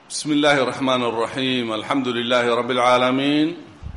بسم الله الرحمن الرحيم الحمد لله رب العالمين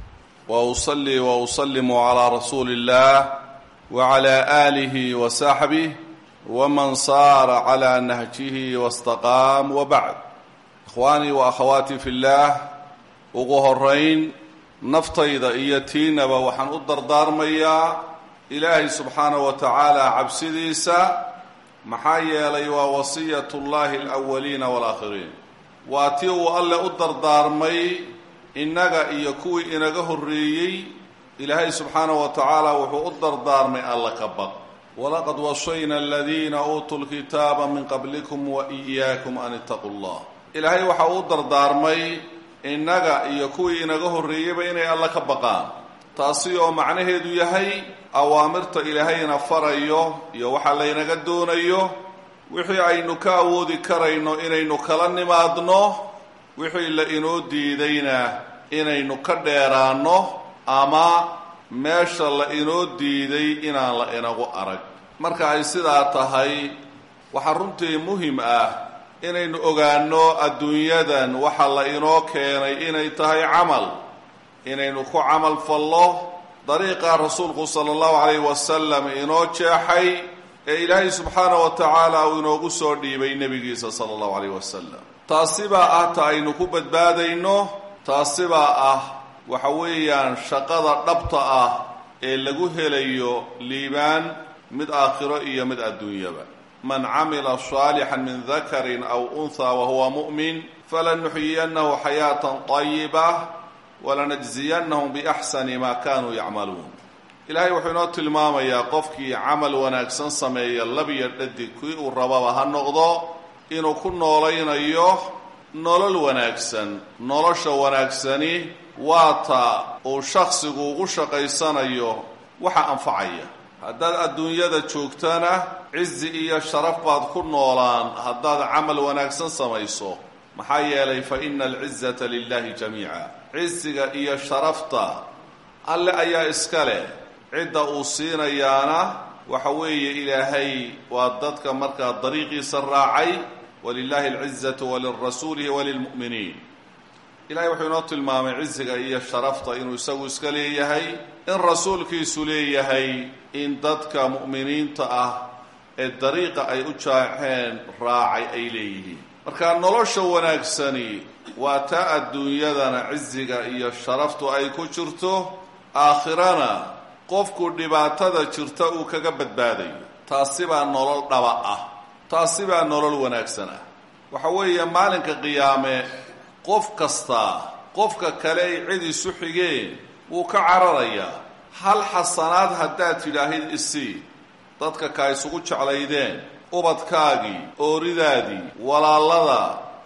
واصلي واسلم على رسول الله وعلى اله وصحبه ومن صار على نهجه واستقام وبعد اخواني واخواتي في الله ugu horayn naftayda iyo tiinaba waxaan u dardaarmayaa ilaahay subxaanahu wa tacaala cabsidiisa maxaa yeelay waa wasiyatullaahi alawaliina waalaakhiriin waa tii uu alle u dardaarmay innaga iyo kuwii inaga horreeyey ilaahay subxaanahu wa tacaala wuxuu u dardaarmay alla ka baq walaqad wasayna aladiina uutuu lkitaaba min qablikum wa iyaakum an ittaquu llah ilaahay waxa uu u dardaarmay innaga iyo kuwii inaga horreeyeyba inay alla ka baqaan taasi oo macnaheedu yahay awaamirta ilaahayna farayo iyo waxa laynaga doonayo wixii aynu ka awoodi karayno inaynu kala nimaadno wixii la inoo diidayna inaynu ka dheeraanno ama meesha la inoo diiday inaan la inagu arag marka ay sidaa tahay waxaa runtii muhim ah inaynu ogaanno adduunyadan waxa la inoo keenay inay tahay camal inaynu ku camal fallo dariiqa rasuulku sala allahu calayhi wasalam inoo jeexay ee ilaahay subxaana wa tacaala uu inoogu soo dhiibay nebigiisa sala allahu calayh wasalam taasibaa ah ta aynu ku badbaadayno taasibaa ah waxa weeyaan shaqada dhabta ah ee lagu helayo liibaan mid aakhiro iyo mid adduunyaba man camila saalixan min dakarin aw unhaa wahuwa mu'min falanuxyiyannahu xayaatan طayiba walanajziyannahum biaxsani ma kanuu yacmaluun ilaahay wuxuu inoo tilmaamayaa qofkii camal wanaagsan sameeya labiyo dhadig kii uu rababa ha noqdo inuu ku noolaynayo nolol wanaagsan nolosha wanaagsani waa ta uu shaksigu ugu shaqaysanayo waxa anfacaya haddaad adduunyada joogtana cizi iyo sharaf baad ku noolaan haddaad camal wanaagsan samayso maxaa yeelay fa ina alcizata lilahi jamiica ciziga iyo sharafta alle ayaa iska leh cidda uu siinayaana waxa weeye ilaahay waa dadka markaa dariiqiisa raacay walilahi alcizatu walirasuulihi walilmu'miniin ilahay wuxuu inoo tilmaamay ciziga iyo sharafta inuu isagu iska leeyahay in rasuulkiisu leeyahay in dadka mu'miniinta ah ee dariiqa ay u jaaxeen raacay ay leeyihiin marka nolosha wanaagsani waa taa adduunyadana ciziga iyo sharaftu ay ku jirto aakhirana qofku dhibaatada jirta uu kaga badbaadayo taasibaa nolol dhaba ah taasibaa nolol wanaagsan ah waxa weeye maalinka qiyaame qof kastaa qofka kale ay cid isu xigeen wuu ka cararayaa hal xasanaad haddaad tidhaahid isii dadka ka isugu jeclaydeen ubadkaagii ooridaadii walaalada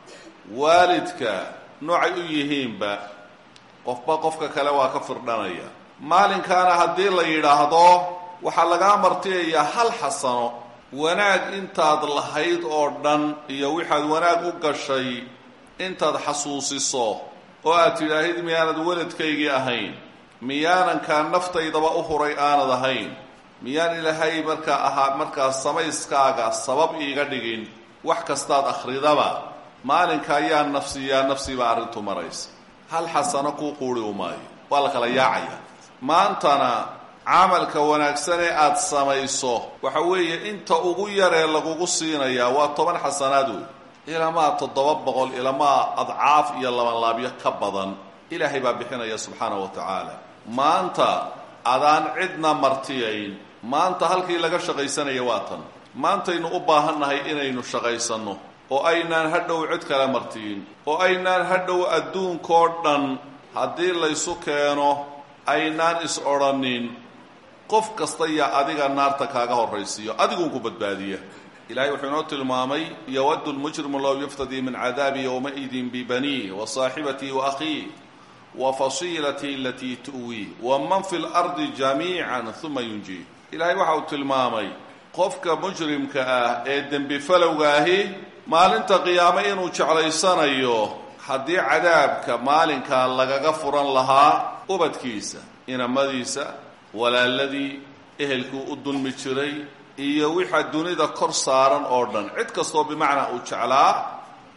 waalidka noocay u yihiinba qofba qofka kale waa ka firdhanaya maalinkaana haddii la yidhaahdo waxaa lagaa martiyayaa hal xasano wanaag intaad lahayd oo dhan iyo waxaad wanaag u gashay intaad xasuusiso oo aad tidhaahid miyaanad weladkaygii ahayn miyaanankaa naftaydaba u huray aanad ahayn miyaan ilaahay markaa ahaa markaa samayskaaga sabab iiga dhigin wax kastaad akhridaba maalinka ayaa nafsiyaa nafsibaa arrintu maraysa hal xasano kuu quuri u maayo waa la kala yaacaya maantana camalka wanaagsan ee aada samayso waxa weeye inta ugu yaree lagugu siinayaa waa toban xasanaad wey ilamaa toddoba boqol ilamaa adcaaf iyo labanlaabyo ka badan ilaahay baa bixinaya subxaanahu wa tacaala maanta adaan cidna martiyayn maanta halkii laga shaqaysanaya waa tan maantaynu u baahannahay inaynu shaqaysanno oo aynaan hadhow cid kale martiyin oo aynaan hadhow adduunkoo dhan haddii laysu keeno aynaan is odhanin qof kasta yaa adiga naarta kaaga horraysiiyo adiguunku badbaadiya ilahay wuxuu inoo tilmaamay yowadu lmujrimu low yuftadii min cadaabi yowmaidin bibaniih wa saaxibatii wa akhiih wa fasiilatii alatii tu'wii wa man fi lardi jamiican uma yunjii ilaahay waxa uu tilmaamay qofka mujrimka ah ee dembi falowgaahi maalinta qiyaame inuu jeclaysanayo haddii cadaabka maalinkaa lagaga furan lahaa ubadkiisa inamadiisa walaaladii ehelkuu u dulmi jiray iyo wixaa dunida kor saaran oo dhan cid kastoo bimacnaa uu jeclaa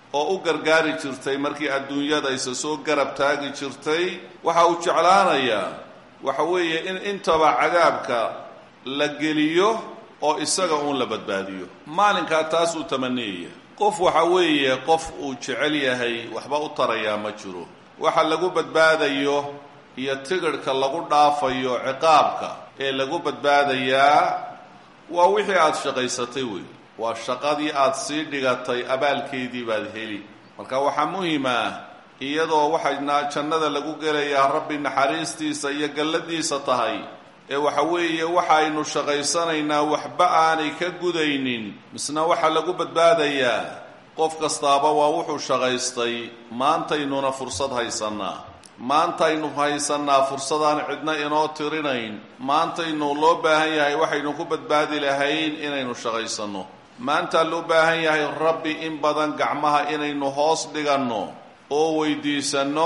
oo u gargaari jirtay markii adduunyada isa soo garab taagi jirtay waxa uu jeclaanayaa waxa weeye in intaba cadaabka la geliyo oo isaga uun la badbaadiyo maalinkaa taas uu tamaniyaya qof waxa weeye qof uu jecel yahay waxba u tarayaa ma jiro waxa lagu badbaadayo iyo tigidhka lagu dhaafayo ciqaabka ee lagu badbaadayaa waa wixii aada shaqaysatay wey waa shaqadii aada sii dhigatay abaalkeedii baad heli marka waxaa muhim ah iyadoo waxayna jannada lagu gelayaa rabbi naxariistiisa iyo galladiisa tahay ee waxa weeye waxaynu shaqaysanaynaa waxba aanay ka gudaynin misna waxaa lagu badbaadayaa qof kastaaba waa wuxuu shaqaystay maantaynuna fursad haysannaa maantaynu haysannaa fursadaan cidna inoo tirinayn maantaynu loo baahan yahay waxaynu ku badbaadi lahayn inaynu shaqaysanno maantaa loo baahan yahay rabbi in badan gacmaha inaynu hoos dhiganno oo weydiisanno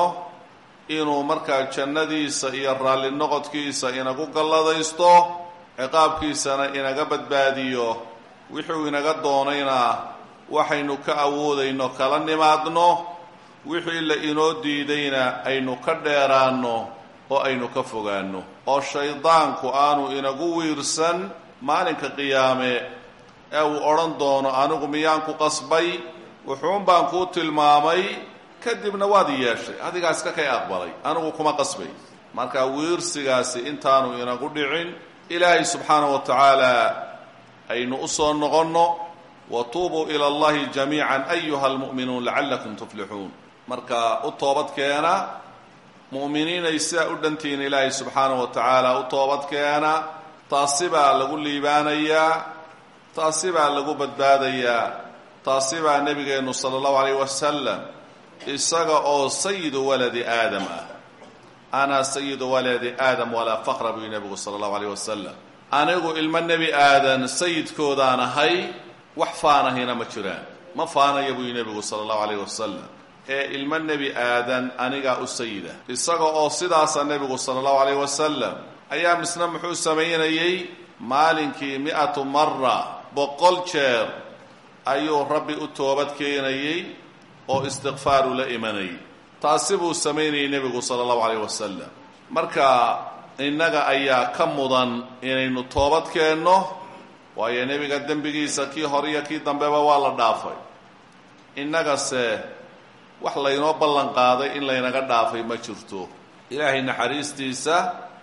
inuu markaa jannadiisa iyo raalli noqodkiisa inagu galladaysto ciqaabkiisana inaga badbaadiyo wuxuu inaga doonayna waxaynu ka awoodayno kala nimaadno wixii la inoo diidayna aynu ka dheeraanno oo aynu ka fogaanno oo shaydaanku aanu inagu wiirsan maalinka qiyaame ee uu odhan doono anigu miyaan ku qasbay wuxuun baan kuu tilmaamay kadibna waad i yeeshay adigaa iska kay aqbalay anigu kuma qasbay marka wiirsigaasi intaanu inagu dhicin ilaahay subxaana wa tacaala aynu u soo noqonno wa tuubuu ila allahi jamiican ayuha almu'minuun lacallakum tuflixuun marka u toobadkeena mu'miniinay sidaa u dhantihiin ilaahay subxaana wa tacaala u toobadkeena taasi baa lagu liibaanayaa taasi baa lagu badbaadayaa taasi baa nebigeennu sala allahu alayh wasalam isaga oo sayidu waladi aadam ah ana sayidu waladi aadam walaa faqra buy nebigu sala allahu alayh wasalam anigu ilmo nebi aadan sayidkoodaan ahay wax faanahina ma jiraan ma faanaya buy nebigu sala allahu alayh wasalam ee ilmo nebi aadan anigaa u sayida isaga oo sidaasa nebigu sala allahu alayh wasalam ayaa misna muxuu samaynayey maalinkii mi-atu mara boqol jeer ayuu rabbi u toobad keenayey oo istikfaaru la imanayay taasi buu samaynayay nebigu sala allahu calayh wasalam marka innaga ayaa ka mudan inaynu toobad keenno waayo nebiga dembigiisa kii hore iyo kii dambeba waa la dhaafay innagase wax laynoo ballan qaaday in laynaga dhaafay ma jirto ilaahay naxariistiisa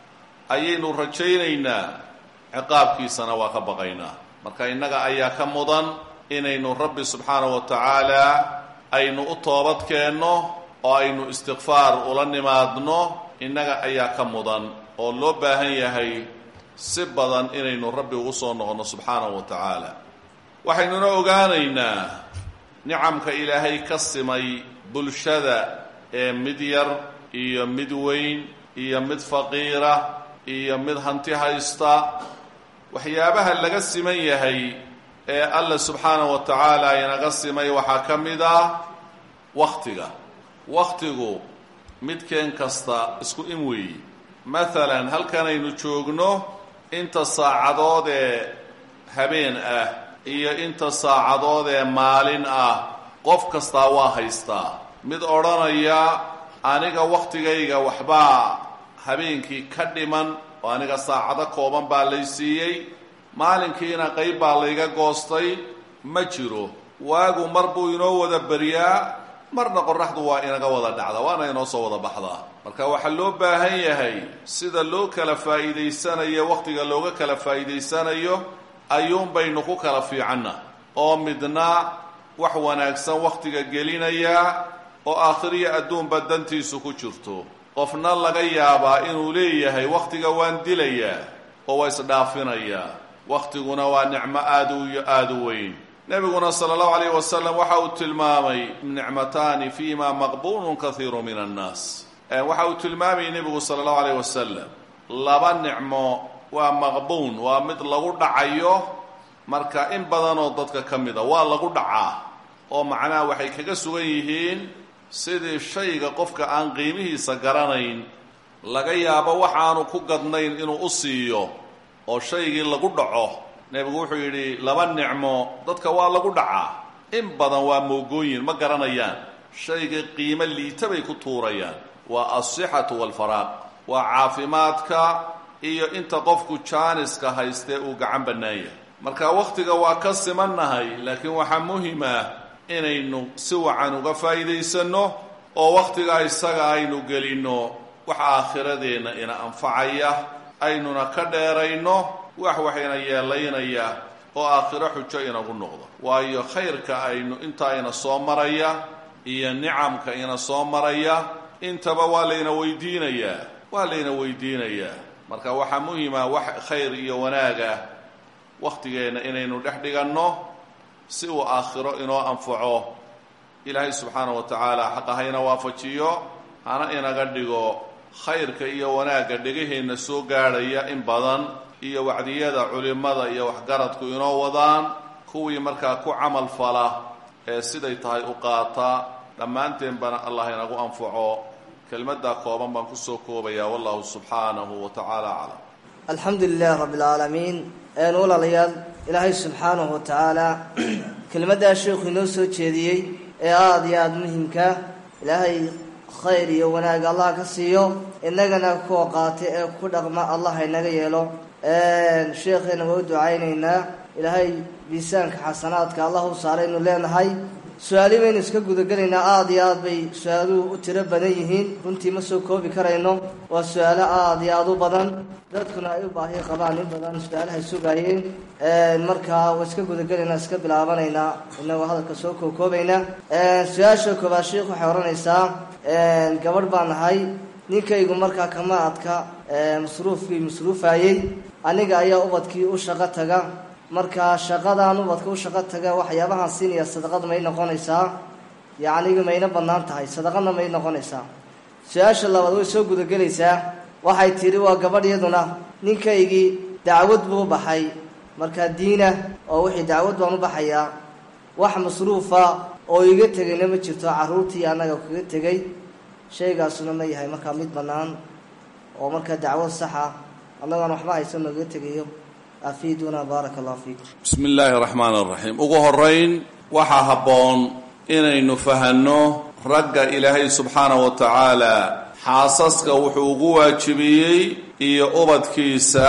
ayaynu rajaynaynaa ciqaabkiisana waa ka baqaynaa marka innaga ayaa ka mudan inaynu rabbi subxaana wa tacaala aynu u toobad keenno oo aynu istikfaar ula nimaadno innaga ayaa ka mudan oo loo baahan yahay si badan inaynu rabbi ugu soo noqonno subxaanahu wa tacaala waxaynuna ogaanaynaa nicamka ilaahay ka simay bulshada ee mid yar iyo mid weyn iyo mid faqiira iyo mid hanti haysta waxyaabaha laga siman yahay ee alla subxaana wa tacaala inaga simay waxaa ka mid ah wakhtiga wakhtigu midkeen kasta isku in weeyi maalan halkanaynu joogno inta saacadood ee habeen ah iyo inta saacadood ee maalin ah qof kastaa waa haystaa mid odhanaya aniga wakhtigayga waxbaa habeenkii ka dhiman oo aniga saacado kooban baa lay siiyey maalinkiina qayb baa layga goostay ma jiro waagu mar buu inoo wada beryaa marna qoraxdu waa inaga wada dhacda waana inoo soo wada baxdaa marka waxaa loo baahan yahay sida loo kala faa'iidaysanayo wakhtiga looga kala faa'iidaysanayo ayuun baynu ku kala fiicanna oo midna wax wanaagsan wakhtiga gelinaya oo aakhiriya adduunba dantiisu ku jirto qofna laga yaabaa inuu leeyahay wakhtiga waan dilayaa oo waa isdhaafinayaa wakhtiguna waa nicmo aada u iyo aada u weyn nebiguna sala allahu alayh wasalam waxa uu tilmaamay nicmataani fiima maqbuunun kahiiru min annaas waxa uu tilmaamayay nebigu sala allahu alayh wasalam laba nicmo waa maqbuun waa mid lagu dhacayo marka in badanoo dadka ka mida waa lagu dhacaa oo macnaha waxay kaga sugan yihiin sidii shayga qofka aan qiimihiisa garanayn laga yaabo waxaanu ku gadnayn inuu u siiyo oo shaygii lagu dhaco nebigu wuxuu yidhi laba nicmo dadka waa lagu dhacaa in badan waa moogooyin ma garanayaan shayga qiimo liita bay ku tuurayaan waa alsixatu waalfaraaq waa caafimaadka iyo inta qofku jaaniska haystee uu gacan bannaan yahay marka wakhtiga waa ka simannahay laakiin waxaa muhima inaynu si wacan uga faa'iidaysanno oo wakhtigaa isaga aynu gelinno wax aakhiradeenna ina anfacaya aynuna ka dheerayno wax waxayna yeelaynaya oo aakhiro xujo inagu noqdo waayo khayrka aynu intaa ina soo maraya iyo nicamka ina soo maraya intaba waa layna weydiinayaa waa layna weydiinayaa marka waxaa muhima wax khayr iyo wanaaga wakhtigeenna inaynu dhex dhiganno si uu aakhiro inoo anfaco ilaahay subxaana wa tacaala xaqa hayna waafajiyo hana inaga dhigo khayrka iyo wanaagga dhegaheenna soo gaadhaya in badan iyo wacdiyada culimmada iyo waxgaradku inoo wadaan kuwii markaa ku camal fala ee siday tahay u qaata dhammaanteenbana allah inagu anfaco kelmaddaa kooban baan kusoo koobaya wallahu subxaanahu wa tacaala aclam alxamdu lilahi rabbi alcaalamiin een walaalayaal ilaahay subxaanahu wa tacaala kelmaddaa sheekhu inoo soo jeediyey ee aada iyo aada muhimka ilaahay khayr iyo wanaag allah ka siiyo innagana kuwa qaata ee ku dhaqma allah inaga yeelo sheekheena waa u ducaynaynaa ilaahay miisaanka xasanaadka allah u saaraynu leenahay su-aali baynu iska gudagelaynaa aada iyo aada bay su-aaluhu u tiro badan yihiin runtii ma soo koobi karayno waa su-aalo aada iyo aada u badan dadkuna ay u baahi qabaan in badan su-aalahay sugaayeen markaa waa iska gudagelaynaa iska bilaabanaynaa inagoo hadalka soo kookoobaynaa su-aasha koobaad sheikh waxay odhanaysaa gabadh baan nahay ninkaygu markaa kama adka masruufkii masruufayey aniga ayaa ubadkii u shaqo taga markaa shaqadaan ubadka u shaqo taga waxyaabahaan siinaya sadaqad may noqonaysaa yacniga mayna bannaan tahay sadaqadna may noqonaysaa su-aasha labaad way soo gudagelaysaa waxay tidhi waa gabadh iyaduna ninkaygii dacwad buu u baxay markaa diina oo wixii dacwad baan u baxayaa wax masruufa oo iga tegayna ma jirto carruurtii annaga kaga tegay shaygaasuna ma yahay markaa mid bannaan oo markaa dacwad saxa annagoon waxba haysan nooga tegayo afiiduna baaraka allahu fiikum bismi illaahi raxmaan raxiim ugu horeyn waxaa habboon inaynu fahanno ragga ilaahay subxaana wa tacaala xaasaska wuxuu ugu waajibiyey iyo ubadkiisa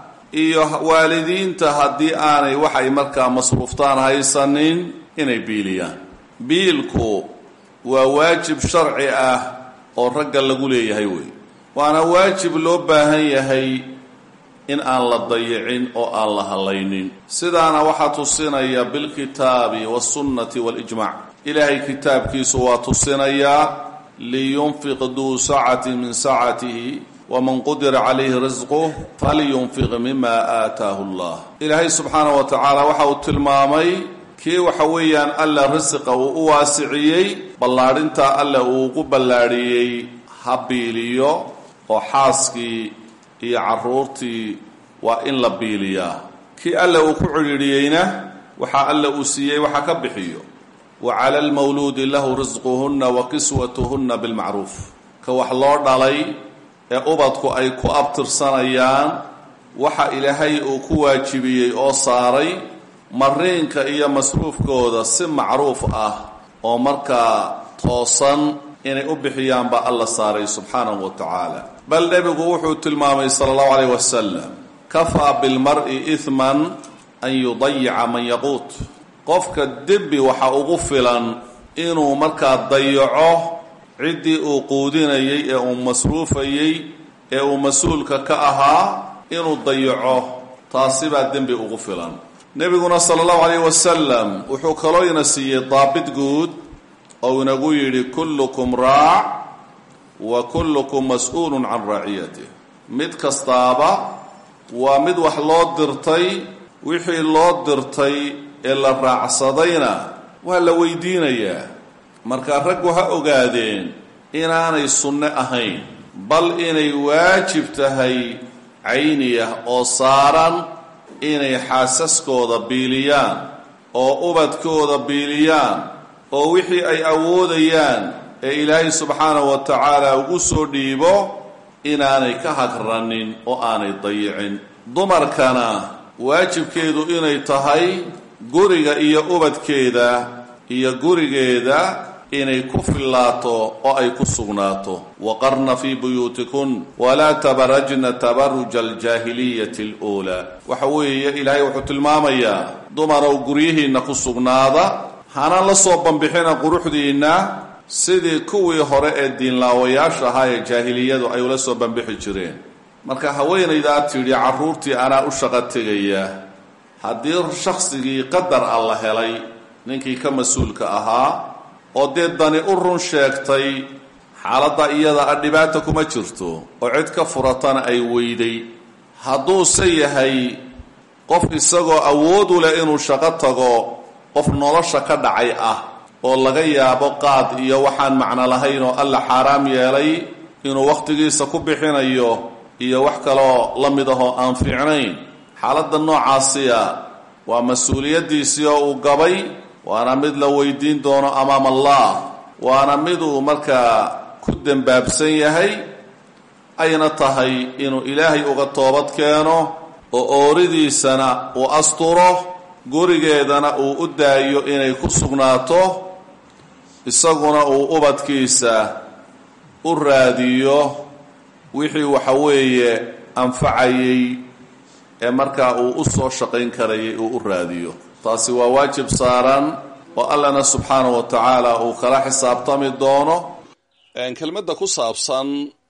iyo waalidiinta haddii aanay waxay markaa masruuftaan haysanin inay biiliyaan biilku waa waajib sharci ah oo ragga lagu leeyahay wey waana waajib loo baahan yahay in aan la dayicin oo aan la hadlaynin sidaana waxaa tusinaya bilkitaabi wasunnati walijmac ilaahay kitaabkiisu waa tusinayaa liyunfiq duu sacati min sacatihi waman qudira calayhi risquh falyunfiq mima aataahu allah ilaahay subxaana wa tacaala waxa uu tilmaamay kii waxa weeyaan alla risiqa uu u waasiciyey ballaadhintaa alla uu ugu ballaadhiyey ha biiliyo oo xaaskii iyo carruurtii waa in la biiliyaa kii alla uu ku cidhiidhiyeyna waxaa alla uu siiyey waxa ka bixiyo wa cala almawluudi lahu risquhunna wa kiswatuhunna bilmacruuf ka wax loo dhalay ee ubadku ay ku abtirsanayaan waxa ilaahay uu ku waajibiyey oo saaray mariinka iyo masruufkooda si macruuf ah oo markaa toosan inay u bixiyaan baa alla saaray subxaanahu wa tacaala bal nebigu wuxuu tilmaamay sala allahu calayh wasalam kafaa bilmar-i ihman an yudayica man yaquut qofka dembi waxa ugu filan inuu markaa dayaco ciddii uu quudinayey ee uu masruufayey ee uu mas-uulka ka ahaa inuu dayaco taasi baa dembi ugu filan nebiguna sala allahu calayh wasalam wuxuu kaloo ina siiyey daabit guud oo inagu yidhi kullukum raac wa kullukum mas-uulun can raaciyatih mid kastaaba waa mid wax loo dirtay wixii loo dirtay ee la raacsadayna waa la weydiinayaa marka raggu ha ogaadeen inaanay sunne ahayn bal inay waajib tahay cayniyah oo saaran inay xaasaskooda biiliyaan oo ubadkooda biiliyaan oo wixii ay awoodayaan ee ilaahay subxaanahu wa tacaala ugu soo dhiibo inaanay ka hagranin oo aanay dayicin dumarkana waajibkeedu inay tahay guriga iyo ubadkeeda iyo gurigeeda inay ku fillaato oo ay ku sugnaato waqarna fii buyuutikun walaa tabarajna tabaruja aljaahiliyati aluulaa waxa weeye ilaahay wuxuu tilmaamayaa dumarow guryihiinna ku sugnaada hana la soo bambixina quruxdiinna sidii kuwii hore ee diinlaawayaasha ahaa ee jaahiliyadu ay ula soo bambixi jireen marka haweenaydaa tidhi carruurtii anaa u shaqo tegaya haddii shaqsigii qadar a la helay ninkii ka mas-uulka ahaa oo dee dani u run sheegtay xaaladda iyada a dhibaata kuma jirto oo cid ka furatana ay weyday hadduuse yahay qof isagoo awood u leh inuu shaqo tago qof nolosha ka dhacay ah oo laga yaabo qaad iyo waxaan macno lahayn oo alla xaaraam yeelay inuu wakhtigiisa ku bixinayo iyo wax kaloo la mid ahoo aan fiicnayn xaaladda noocaasiya waa mas-uuliyaddiisii oo uu gabay waana mid la weydiin doono amaam allah waana miduu markaa ku dembaabsan yahay ayna tahay inuu ilaahay uga toobad keeno oo ooridiisana uu asturo gurigeedana uu u daayo inay ku sugnaato isaguna uu ubadkiisa u raadiyo wixii waxa weeye anfacayay ee markaa uu u soo shaqayn karayay uu u raadiyo taasi waa waajib saaran oo allana subxaanahu wa tacaala uu kala xisaabtami doono kelmadda ku saabsan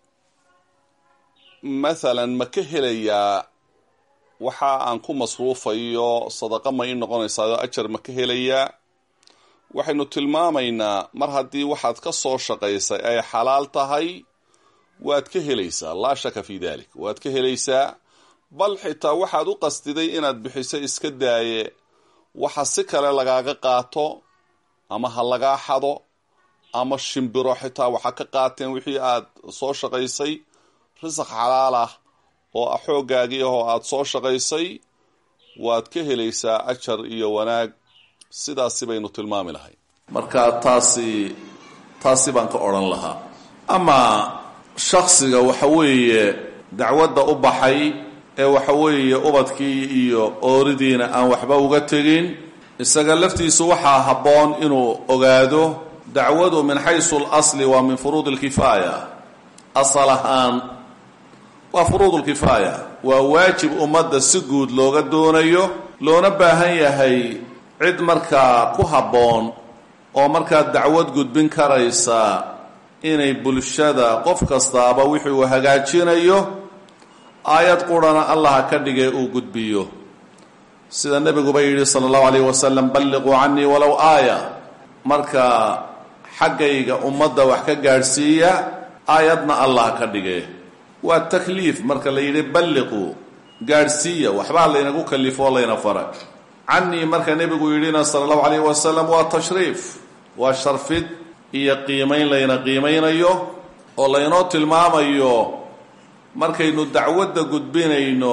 maalan ma ka helayaa waxa aan ku masruufayo sadaqa ma ii noqonaysaao ajar ma ka helayaa waxaynu tilmaamaynaa mar haddii waxaad ka soo shaqaysay ay xalaal tahay waad ka helaysaa laa shaka fii dalik waad ka helaysaa bal xitaa waxaad u qastiday inaad bixiso iska daaye waxa si kale lagaaga qaato ama ha lagaa xado ama shimbiro xitaa waxa ka qaateen wixii aad soo shaqaysay risaq xalaal ah oo xooggaagii ah oo aada soo shaqaysay waad ka helaysaa ajar iyo wanaag sidaasi baynu tilmaami lahay marka taasi taasi baan ka odhan lahaa amaa shaksiga waxa weeye dacwadda u baxay ee waxa weeye ubadkii iyo ooridiina aan waxba uga tegin isaga laftiisu waxaa habboon inuu ogaado dacwadu min xaysu اlasli waa min furuud اlkifaaya asal ahaan waa furuud اlkifaaya waa waajib ummadda si guud looga doonayo loona baahan yahay cid markaa ku habboon oo markaa dacwad gudbin karaysa inay bulshada qof kastaaba wixii uu hagaajinayo aayad qurana allaha ka dhigay uu gudbiyo sida nebiguba yidhi sala allahu alayh wasalam balliquu canii walow aaya marka xaggayga ummadda wax ka gaadhsiiya aayadna allah ka dhige waa takliif marka la yidhi balliquu gaadhsiiya waxbaa laynagu kalifo oo layna faray canii marka nebigu yidhina sala allahu alayh wasalam waa tashriif waa sharfid iyo qiimayn layna qiimaynayo oo laynoo tilmaamayo markaynu dacwadda gudbinayno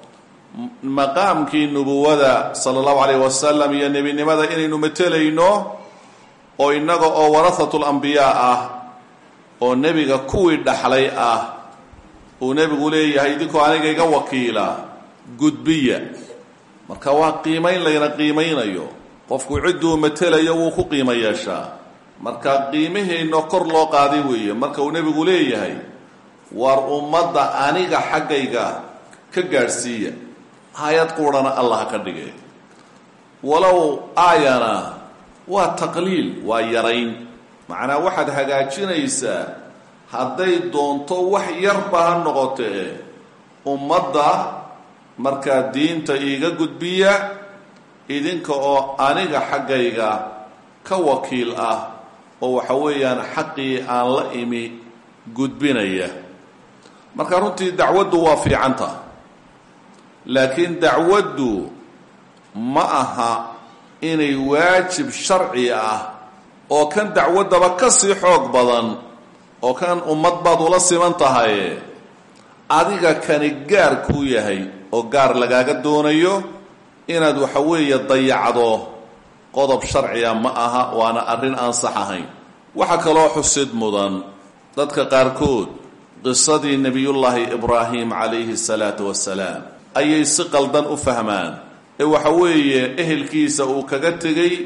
maqaamkii nubuwada sala allahu calayh wasalam iyo nebinimada inaynu matelayno oo innaga oo warahatu lambiyaa ah oo nebiga kuwii dhaxlay ah uu nebigu leeyahay idinkoo aniga iga wakiila gudbiya marka waa qiimayn layna qiimaynayo qofku cidduu matelayo wuu ku qiimo yeeshaa marka qiimaheenno kor loo qaaday weeye marka uu nebigu leeyahay war ummadda aniga xaggayga ka gaadhsiiya aayad quudhana allah ka dhigay walow aayana waa taqliil waa yarayn macnaa waxaad hagaajinaysaa hadday doonto wax yarba ha noqotee ummadda markaa diinta iiga gudbiya idinka oo aniga xaggayga ka wakiil ah oo waxa weeyaan xaqii aan la imi gudbinaya marka runtii dacwaddu waa fiicanta laakiin dacwaddu ma aha inay waajib sharci ah oo kan dacwaddaba ka sii xoog badan oo kan ummad baad ula siman tahay adiga kani gaar kuu yahay oo gaar lagaaga doonayo inaad waxa weeye dayacdo qodob sharciga ma aha waana arrin aan sax ahayn waxaa kaloo xusid mudan dadka qaarkood qisadii nebiyullaahi ibraahim calayhi salaatu wasalaam ayay si qaldan u fahmaan ee waxa weeye ehelkiisa uu kaga tegey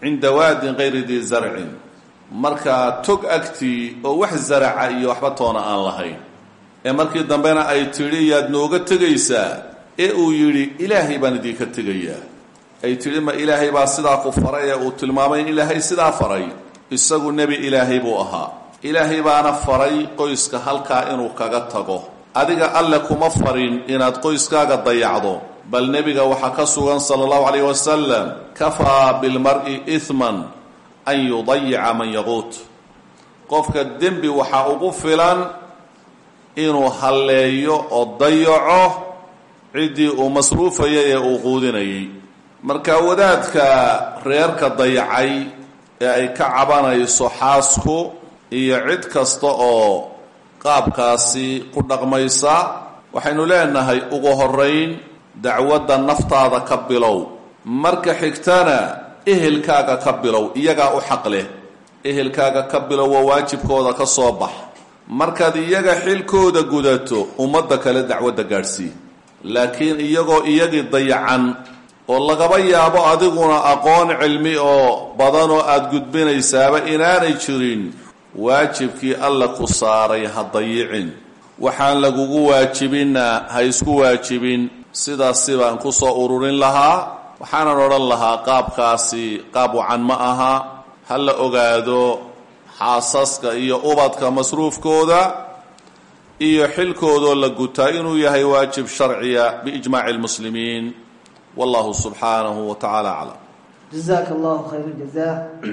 cinda waadin kayri dii zarcin markaa tog agtii oo wax zaraca iyo waxba toona aan lahayn ee markii dambena ay tidhi yaad nooga tegaysaa ee uu yidhi ilaahay baan idinka tegayaa ay tidhi ma ilaahay baa sidaa ku faray ee uu tilmaamay in ilaahay sidaa faray isagu nebi ilaahay buu ahaa ilaahay baana faray qoyska halkaa inuu kaga tago adiga alle kuma farin inaad qoyskaaga dayacdo bal nebiga waxaa ka sugan sala allahu calayh wasalam kafaa bilmar'i ihman an yudayica man yaquut qofka dembi waxaa ugu filan inuu halleeyo oo dayaco ciddii uu masruufayay ee uu quudinayay marka wadaadka reerka dayacay ee ay ka cabanayso xaasku iyo cid kasta oo qaabkaasi ku dhaqmaysa waxaynu leenahay ugu horayn dacwadda naftaada ka bilow marka xigtana ehelkaaga ka bilow iyagaa u xaq leh ehelkaaga ka bilow waa waajibkooda ka soo bax markaad iyaga xilkooda gudato ummadda kale dacwadda gaadhsii laakiin iyagoo iyagii dayacan oo lagaba yaabo adiguna aqoon cilmi oo badanoo aada gudbinaysaaba inaanay jirin waajibkii alla ku saaray ha dayicin waxaan lagugu waajibinna ha isku waajibin sidaasi baan ku soo ururin lahaa waxaanan odhan lahaa qaabkaasi qaab wacan ma aha ha la ogaado xaasaska iyo ubadka masruufkooda iyo xilkoodoo la gutaa inuu yahay waajib sharciya biijmaaci lmuslimiin wallahu subxaanahu wa tacaala aclam jazaaka allahu khayr jaza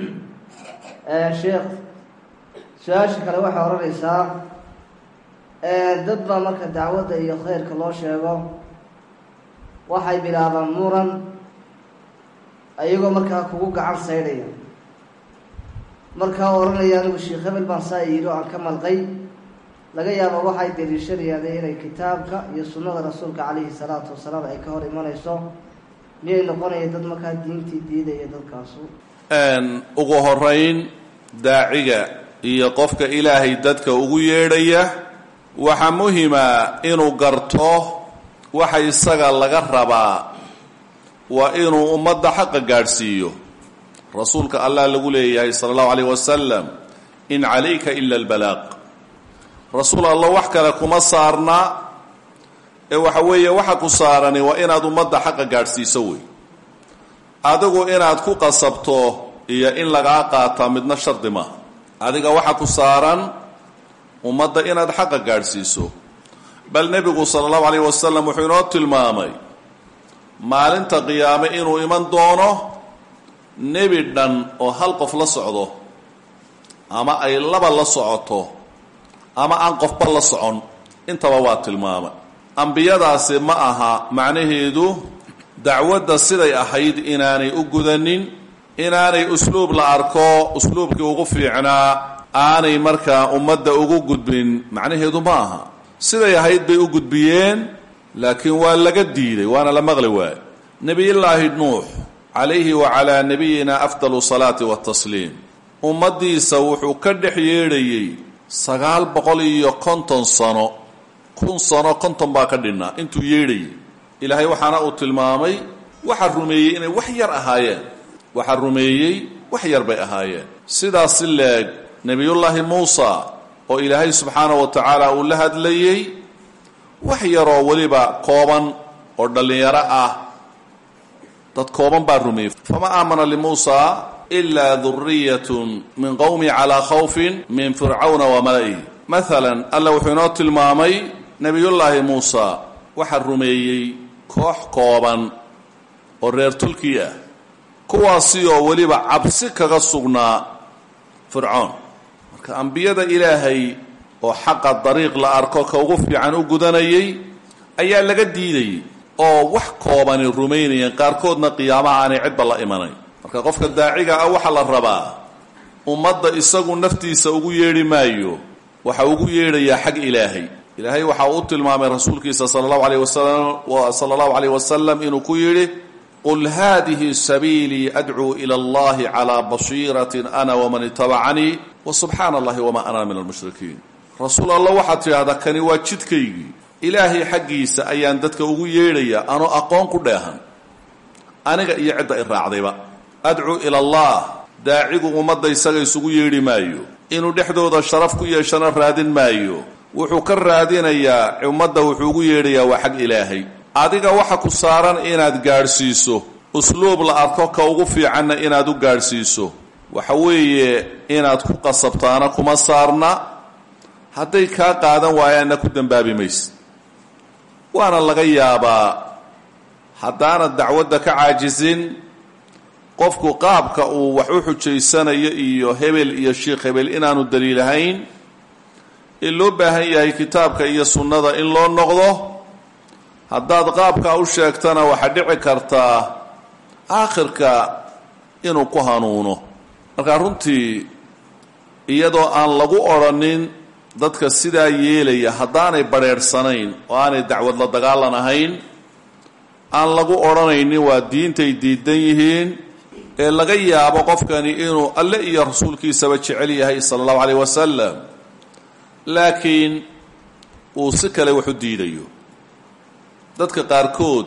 sheekh su-aasha kale waxay odhanaysaa dad baa marka dacwadda iyo khayrka loo sheego waxay bilaabaan muran ayagoo markaa kugu gacan saydhaya markaa odhanaya anigu sheekh hebel baan saa yidhi oo aan ka malqay laga yaabo waxay daliishanayaan inay kitaabka iyo sunnada rasuulka calayhi salaatu wasalaam ay ka hor imanayso miyay noqonaya dad markaa diintii diidaya dadkaasu ugu horeyn daaciga iyo qofka ilaahay dadka ugu yeedhaya waxaa muhima inuu garto waxa isaga laga rabaa waa inuu ummadda xaqa gaadhsiiyo rasuulka allah lagu leeyahay sala allahu calayh wasalam in calayka ila albalaaq rasuul allah wax kale kuma saarna ee waxa weeye waxa ku saarani waa inaad ummadda xaqa gaadhsiiso wey adigu inaad ku qasabto iyo in lagaa qaataa midna shardi maaha adiga waxa ku saaran ummadda inaad xaqa gaadhsiiso bal nebigu sala allahu calayh wasalam wuxuu inoo tilmaamay maalinta qiyaame inuu iman doono nebi dhan oo hal qof la socdo ama ay laba la socoto ama aan qofba la socon intaba waa tilmaamay ambiyadaasi ma aha macnaheedu dacwadda siday ahayd inaanay u gudanin inaanay usluub la arko usluubkii ugu fiicnaa aanay markaa ummadda ugu gudbin macnaheedu ma aha siday ahayd bay u gudbiyeen laakiin waa laga diiday waana la maqli waaye nebiyullaahi nuux calayhi wa calaa nabiyina afdalu salaati watasliim ummaddiisa wuxuu ka dhex yeedhayey sagaal boqol iyo konton sano kun sano konton baa ka dhinnaa intuu yeedhayay ilaahay waxaana uu tilmaamay waxaa rumeeyey inay wax yar ahaayeen waxaa rumeeyey wax yar bay ahaayeen sidaas si leeg nebiyullaahi muusa oo ilaahay subxaana wa tacaala uu la hadlayey wax yaroo weliba kooban oo dhallinyaro ah dad kooban baa rumeeyey fama aamana limuusa ilaa duriyatun min qowmi calaa khawfin min fircawna wa mala'ihi maalan alla wuxuu inoo tilmaamay nebiyullaahi muusa waxaa rumeeyey koox kooban oo reer tulkii ah kuwaasi oo weliba cabsi kaga sugnaa fircoon marka ambiyada ilaahay oo xaqa dariiq la arko ka ugu fiican u gudanayay ayaa laga diidayay oo wax koobani rumaynayeen qaarkoodna qiyaamaha aanay cidba la imanayn marka qofka daaciga ah waxaa la rabaa ummadda isagu naftiisa ugu yeedhi maayo waxa ugu yeedhayaa xag ilaahay ilaahay waxa uu u tilmaamay rasuulkiisa sala allahu alayh wasalam sala allahu alayh wasalam inuu ku yidhi qul hadihi sabiilii adcuu ila allahi calaa basiiratin ana waman itabacanii wa subxaana allahi wamaa ana min almushrikiin rasuul allah waxaad tidhahdaa kani waa jidkaygii ilaahay xaggiisa ayaan dadka ugu yeedhayaa anoo aqoon ku dheehan aniga iyo cidda i raacdayba adcu ila allah daacigu ummadda isaga isugu yeedhi maayo inuu dhexdooda sharaf ku yeeshana raadin maayo wuxuu ka raadinayaa ummadda wuxuu ugu yeedhayaa waa xag ilaahay adiga waxa ku saaran inaad gaadhsiiso usluub la arko ka ugu fiicanna inaad u gaadhsiiso waxa weeye inaad ku qasabtaana kuma saarna hadday kaa qaadan waayaanna ku dembaabi mayse waana laga yaabaa haddaanad dacwadda ka caajisin qofku qaabka uu wax u xujaysanayo iyo hebel iyo sheikh hebel inaanu daliilahayn in loo baahan yahay kitaabka iyo sunnada in loo noqdo haddaad qaabkaa u sheegtana waxaa dhici kartaa aakhirka inuu ku hanuuno marka runtii iyadoo aan lagu odrhanin dadka sidaa yeelaya haddaanay badrheedhsanayn oo aanay dacwad la dagaalan ahayn aan lagu odhanaynin waa diintay diidan yihiin ee laga yaabo qofkani inuu alle iyo rasuulkiisaba jecel yahay sala allahu calayh wasalam laakiin uu si kale wax u diidayo dadka qaarkood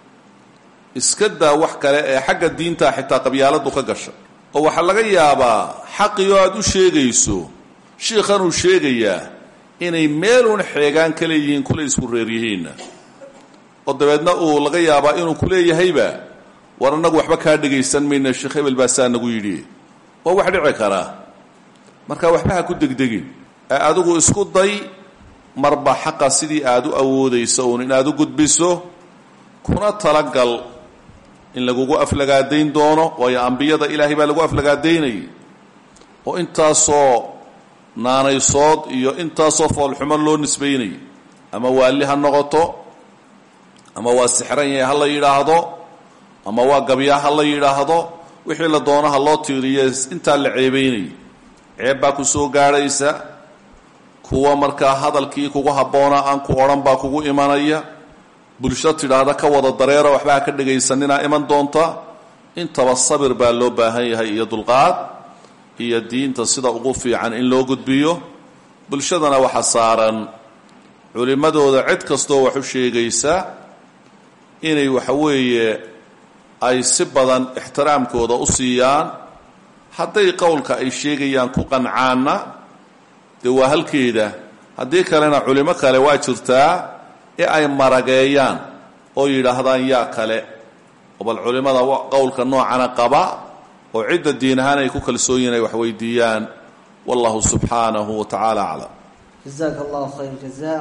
iska daa wax kale ee xagga diintaa xitaa qabyaaladu ka gasha oo waxaa laga yaabaa xaqii oo aada u sheegayso shiikhanuu sheegayaa inay meeluun xeegaan ka leeyihiin kule isku reeryihiinna oo dabeedna uu laga yaabaa inuu ku leeyahayba war annagu waxba kaa dhegaysan mayna sheekh hebel baa saa nagu yidhi waa wax dhici karaa marka waxba ha ku degdegin ee adigu isku day marba xaqa sidii aada u awoodayso uun inaad u gudbiso kuna talagal in lagugu aflagaadayn doono waayo ambiyada ilaahay baa lagu aflagaadaynayay oo intaasoo naanaysood iyo intaasoo foolxumo loo nisbaynayay ama waalli ha noqoto ama waa sixran yahay ha la yidhaahdo ama waa gabyaa ha la yidhaahdo wixii la doono ha loo tiiriye intaa la ceebaynayay ceeb baa ku soo gaadhaysa kuwa markaa hadalkii kugu habboonaa aan ku odhan baa kugu imanaya bulsho tidhaahda ka wada dareera waxba ha ka dhegaysaninaa iman doonta intaba sabir baa loo baahan yahay iyo dulqaad iyo diinta sida ugu fiican in loo gudbiyo bulshadana waxa saaran culimmadooda cid kastoo wax u sheegaysa inay waxa weeye ay si badan ixtiraamkooda u siiyaan hadday qowlka ay sheegayaan ku qancaanna dee waa halkeeda haddii kalena culimo kale waa jirtaa ee ay marageeyaan oo yidhaahdaan yaa kale oo bal culimmada qowlka noocana qaba oo cidda diin ahaan ay ku kalsoon yihin ay wax weydiiyaan wallahu subxaanahu wa tacaala aclam jazaaka allahu khayr jaza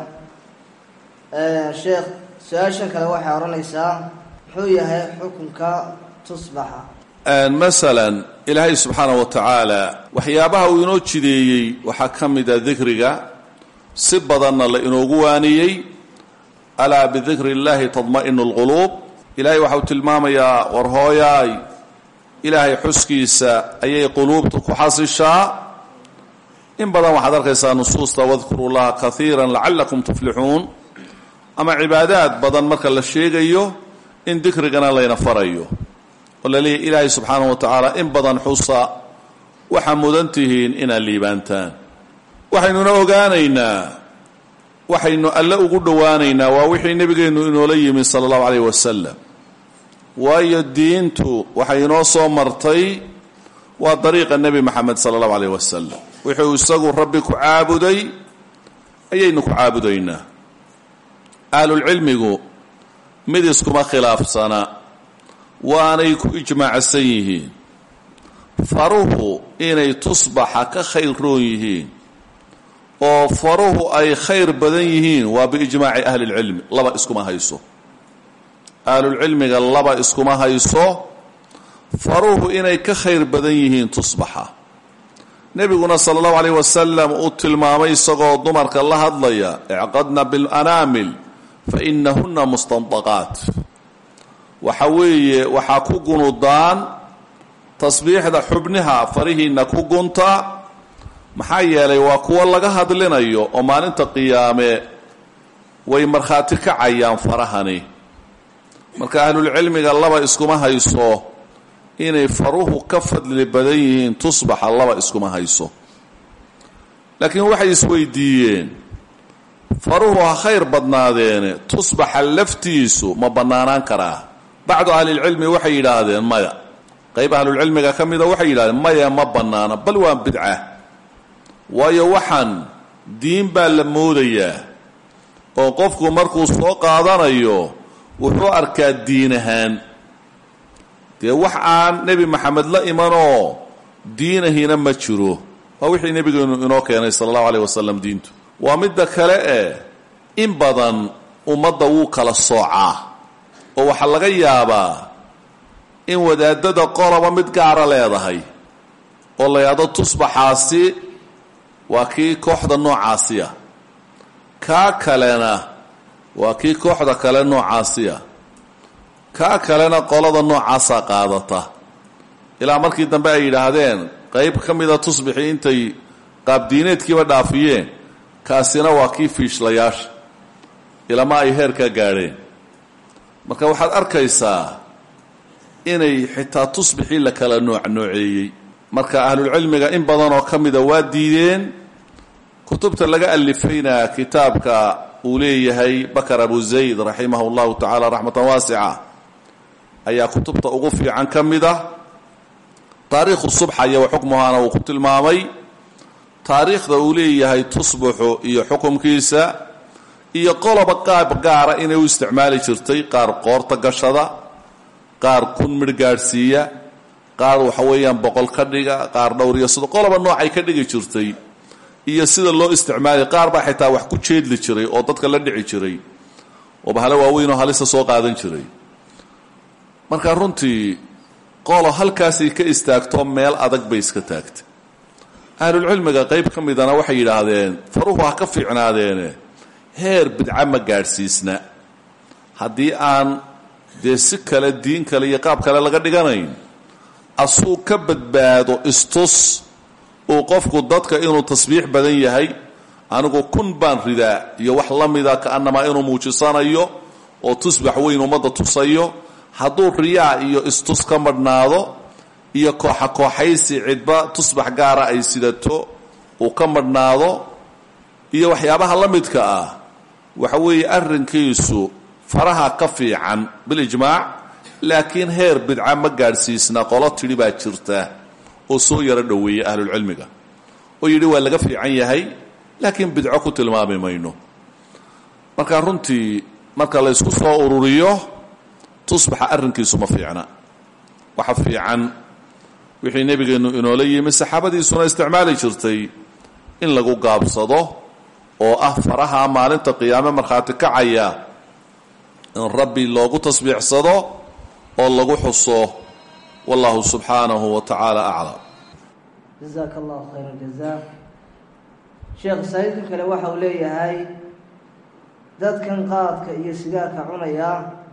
sheekh su-aashan kale waxay odhanaysaa muxuu yahay xukunka tusbaxa masalan ilaahay subxaana wa tacaala waxyaabaha uu inoo jideeyey waxaa ka mida dikriga si badanna la inoogu waaniyey alaa bidikri اllahi tadma'inu اlquluub ilahay waxa uu tilmaamayaa war hooyaay ilaahay xuskiisa ayay quluubta ku xasishaa in badan waxaad arkaysaa nusuusta wadkuru llaha kaiira lacalakum tuflixuun ama cibaadaad badan marka la sheegayo in dikrigana layna farayo oo la leeyahy ilaahay subxaanahu wa tacaala in badan xusa waxaa mudan tihiin inaad liibaantaan waxaynuna ogaanaynaa waxaynu alle ugu dhowaanaynaa waa wixii nebigeennu inoola yimi sala allahu calayh wasalam waayo diintu waxay inoo soo martay waa dariiqa nebi moxamed sala allahu calayh wasalam wuxuu isagu rabbi ku caabuday ayaynu ku caabudaynaa ahlulcilmigu mid iskuma khilaafsana waanay ku ijmaacsan yihiin faruhu inay tusbaxa ka khayr roon yihiin oo faruhu ay khayr badan yihiin waa biijmaaci ahli lcilmi laba iskuma hayso ahlulcilmiga laba iskuma hayso faruhu inay ka khayr badan yihiin tusbaxa nebiguna sala allahu calayh wasalam uu tilmaamay isagoo dumarka la hadlaya icqadna bilanaamil fa inahuna mustandaqaat waxa weeye waxaa ku gunudaan tasbiixda xubniha farihiinna ku gunta maxaa yeelay waa kuwo laga hadlinayo oo maalinta qiyaame way markhaati kacayaan farahani marka ahlulcilmiga laba iskuma hayso inay faruhu ka fadli badan yihiin tusbaxa laba iskuma hayso laakiin waxay isweydiiyeen faruhu ha khayr badnaadeene tusbaxa laftiisu ma bannaanaan karaa bacdu ahlilcilmi waxay yidhaahdeen maya qayb ahlulcilmiga ka mida waxay yidhahdeen maya ma bannaana bal waa bidca waayo waxaan diin baa la moodayaa oo qofku markuu soo qaadanayo wuxuu arkaa diin ahaan dee wax aan nebi maxamed la imanoo diinahina ma jiro waa wixii nebigeenu inoo keenay sala allahu aleyh wasalam diintu waa midda kale eh in badan ummadda wuu kala soocaa oo waxaa laga yaabaa in wadaadada qoloba mid gaara leedahay oo la yidhahdo tusbaxaasi waa kii kooxda noocaasiya kaa kalena waa kii kooxda kale noocaasiya kaa kalena qolada noocaasaa qaadata ilaa markii dambe ay yidhaahdeen qayb ka mida tusbixii intay qaabdiineedkiiba dhaafiyeen kaasina waa kii fiishlayaasha ilama ay heerkaa gaadheen marka waxaad arkaysaa inay xitaa tusbixii la kala nooc nooceeyey marka ahlulcilmiga in badan oo ka mida waa diideen kutubta laga alifayna kitaabka uu leeyahay bakar abu zayd raximah اllahu tacaala raxmatan waasica ayaa kutubta ugu fiican ka mida taariikhu subxa iyo xukmuhaana uu ku tilmaamay taariikhda uu leeyahay tusbuxu iyo xukumkiisa iyo qoloba qaab gaara inay u isticmaali jirtay qaar qoorta gashada qaar kun midh gaadhsiiya qaar waxa weeyaan boqol ka dhiga qaar dhowr iyo sodo qoloba noocay ka dhigi jirtay iyo sida loo isticmaali qaar baa xitaa wax ku jeedli jiray oo dadka la dhici jiray oo bahale waaweynoo halisa soo qaadan jiray marka runtii qolo halkaasay ka istaagto meel adag bay iska taagtay ahlulcilmiga qayb ka midana waxay yidhaahdeen faruhu ha ka fiicnaadeene heer bidca ma gaadhsiisna haddii aan dee si kale diin kale iyo qaab kale laga dhiganayn asuu ka badbaado istus uu qofku dadka inuu tasbiix badan yahay anigu kun baan ridaa iyo wax la mida kaannamaa inuu muujisanayo oo tusbax weyn ummadda tusayo hadduu riyaa iyo istus ka madhnaado iyo kooxa kooxaysi cidba tusbax gaara ay sidato uu ka madhnaado iyo waxyaabaha la midka ah waxa weeye arrinkiisu faraha ka fiican bilijmaac laakiin heer bidca ma gaadhsiisna qolo tidhi baa jirta oo soo yaro dhoweeyey ahlulcilmiga oo yidhi waa laga fiican yahay laakiin bidco ku tilmaami mayno marka runtii marka la ysku soo ururiyo tusbaxa arrinkiisu ma fiicna waxa fiican wixii nebigeennu inoola yimi saxaabadiisuna isticmaali jirtay in lagu gaabsado oo ah faraha maalinta qiyaame markhaati kacaya in rabbi loogu tasbiixsado oo lagu xuso wallahu subxaanahu wa tacaala aclam jazaaka allahu khayra jaza sheekh saaiidka kale waxa uu leeyahay dadkan qaadka iyo sigaarka cunaya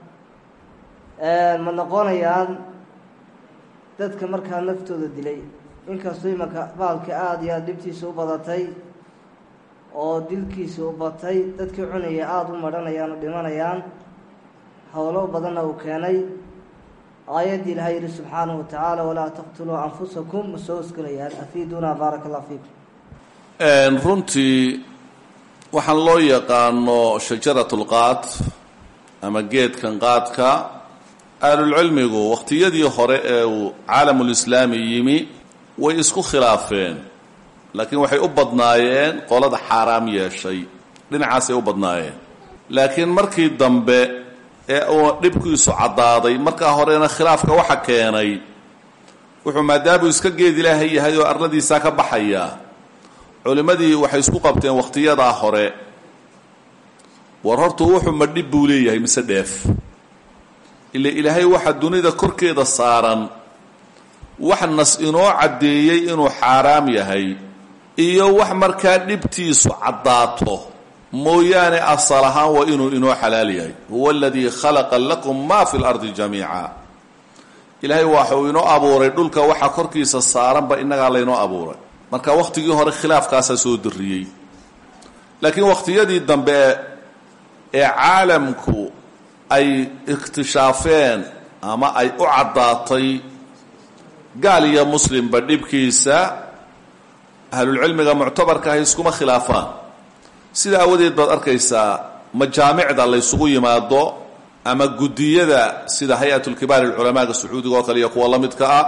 ma noqonayaan dadka markaa naftooda dilay inkastoo imanka baalka aada iyo aada dhibtiisa u badatay oo dilkiisa u batay dadkii cunaya aada u madhanayaan oo dhimanayaan howlo badanna uu keenay aayaddii ilahay yihi subxaanahu watacaala walaa taqtuluu anfusakum ma soo osgelayaan afiiduna baaraka allah fiikum runtii waxaan loo yaqaano shajarat lqaad ama geedkan qaadka ahlulcilmigu wakhtiyadii hore ee uu caalamulislaami yimi way isku khilaafeen laakiin waxay u badnaayeen qolada xaaraam yeeshay dhinacaasay u badnaayeen laakiin markii dambe ee uu dhibkiisu caddaaday markaa horena khilaafka waxa keenay wuxuu maadaamuu iska geed ilaahay yahay oo arladiisaa ka baxaya culimmadii waxay isku qabteen wakhtiyadaa hore war hortu wuxuu ma dhib buu leeyahay mise dheef ila ilaahay waxa dunida korkeeda saaran wax nas inoo caddeeyey inuu xaaraam yahay iyo wax markaa dhibtiisu caddaato mooyaane asal ahaan waa inuu inoo xalaal yahay huwa aladii khalaqa lakum ma fi lardi jamiica ilaahay waxuu inoo abuuray dhulka waxa korkiisa saaranba innagaa laynoo abuuray marka wakhtigii hore khilaafkaasaa soo darriyey laakiin wakhtiyadii dambe ee caalamku ay ikhtishaafeen ama ay u caddaatay gaal iyo muslimba dhibkiisa ahlulcilmiga muctabarka ahay iskuma khilaafaan sida aawadeed baad arkaysaa majaamicda laysugu yimaado ama guddiyada sida hay-atulkibaar alculamaaga sacuudiga oo kale iyo kuwa la midka ah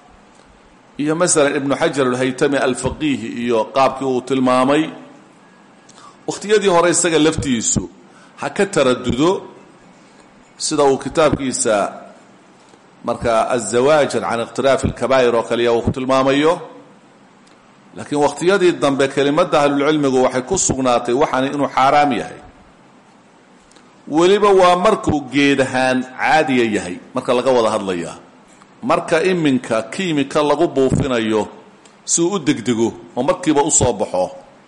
iyo masalan ibnu xajar alhaytami alfaqiihi iyo qaabkii uu tilmaamay wakhtiyadii hore isaga laftiisu ha ka taradudo sida uu kitaabkiisa marka azawaajir can ikhtilaafi alkabaa'ir oo kaliya uu ku tilmaamayo laakiin wakhtiyadii dambe kelimadda ahlulcilmigu waxay ku sugnaatay waxaani inuu xaaraam yahay weliba waa markuu geed ahaan caadiya yahay marka laga wada hadlayaa marka iminka kiimika lagu buufinayo si uu u degdego oo markiiba u soo baxo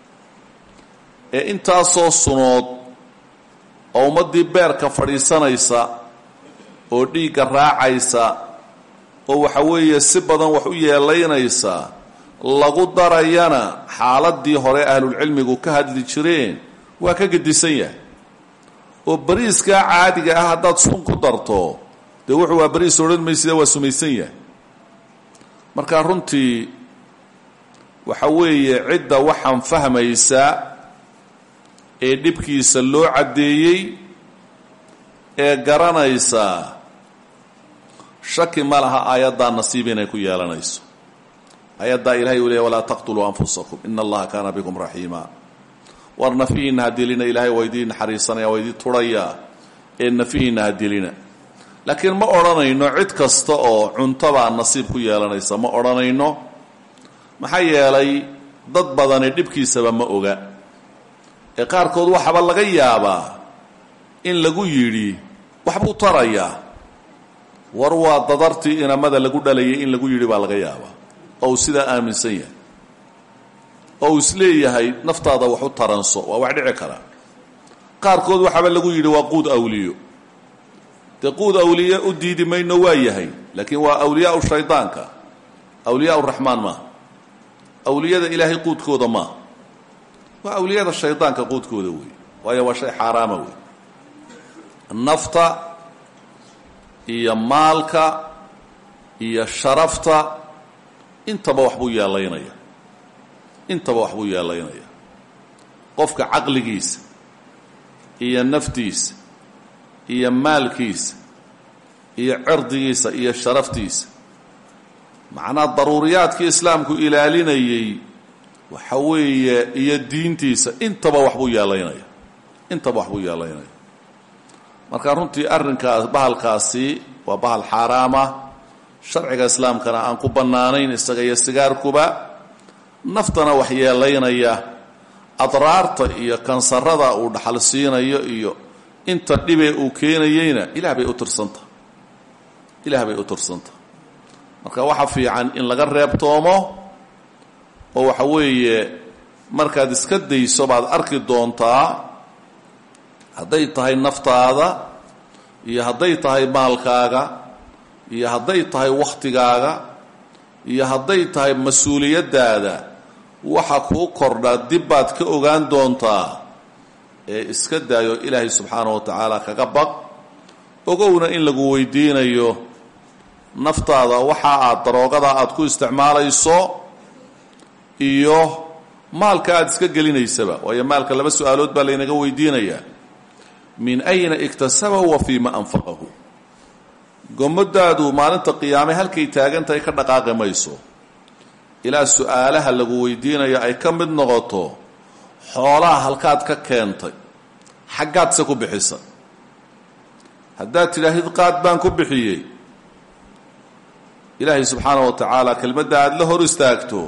ee intaasoo sunood oo ummaddii beerka fadhiisanaysa oo dhiigga raacaysa oo waxa weeye si badan wax u yeelaynaysa lagu darayana xaaladii hore ahlulcilmigu ka hadli jireen waa ka gedisan yahay oo bariiskaa caadiga ah haddaad sun ku darto dee wuxuu waa bariis odhan maysida waa sumaysan yahay marka runtii waxa weeye cidda waxaan fahmaysa ee dhibkiisa loo caddeeyey ee garanaysa shaki ma laha aayaddaa nasiib inay ku yeelanayso aayaddaa ilahay uu leeya walaa taqtuluu anfusakum ina allaha kaana bikum raxiima war nafihiinna ha dilina ilahay waa idiin naxariisanaya waa idin turhayaa ee nafihiinna ha dilina laakiin ma odhanayno cid kasta oo cuntabaa nasiib ku yeelanaysa ma odhanayno maxaa yeelay dad badani dhibkiisaba ma oga ee qaarkood waxaaba laga yaabaa in lagu yidhi waxbuu tarayaa war waa dadartii inamada lagu dhalayay in lagu yidhi baa laga yaabaa oo uu sidaa aaminsan yahay oo uu isleeyahay naftaada wax u taranso waa wax dhici kara qaarkood waxaaba lagu yidhi waa quud awliyo dee quud awliye u diidi mayno waa yahay laakiin waa awliyaau shaydaanka awliyaa raxmaan maaha awliyada ilaahay quudkooda maaha waa awliyada shaydaanka quudkooda wey waayo waa shay xaaraama wey nafta iyo maalka iyo sharafta intaba wax buu yeelaynaya intaba wax buu yeelaynaya qofka caqligiisa iyo naftiisa iyo maalkiisa iyo cirdigiisa iyo sharaftiisa macnaha daruuriyaadkii islaamku ilaalinayay waxa weeye iyo diintiisa intaba wax buu yeelaynaya intaba wax buu yeelaynaya marka runtii arrinkaas bahalkaasi waa bahal xaaraama sharciga islaamkana aan ku bannaanayn isaga iyo sigaarkuba naftana wax yeelaynaya adraarta iyo kansarada uu dhaxal siinayo iyo inta dhibee uu keenayeyna ilaah bay u tirsanta ilaah bay u tirsanta marka waxa fiican in laga reebtoomo oo waxa weeye markaad iska dayso baad arki doontaa hadday tahay naftaada iyo hadday tahay maalkaaga iyo hadday tahay wakhtigaaga iyo hadday tahay mas-uuliyaddaada waxa kuu kordhaa dib baad ka ogaan doontaa ee iska daayo ilaahay subxaanahu wa tacaala kaga baq ogowna in lagu weydiinayo naftaada waxa aad daroogada aad ku isticmaalayso iyo maalka aada iska gelinaysaba waayo maalka laba su-aalood baa laynaga weydiinayaa min ayna iktasabahu wa fii ma anfaqahu gomadaadu maalinta qiyaame halkay taagan tahay ka dhaqaaqi mayso ilaa su-aalaha lagu weydiinayo ay ka mid noqoto xoolaha halkaad ka keentay xaggaadse ku bixisa haddaad tidhaahid qaad baan ku bixiyey ilaahay subxaana wa tacaala kelmadda aada la hor istaagto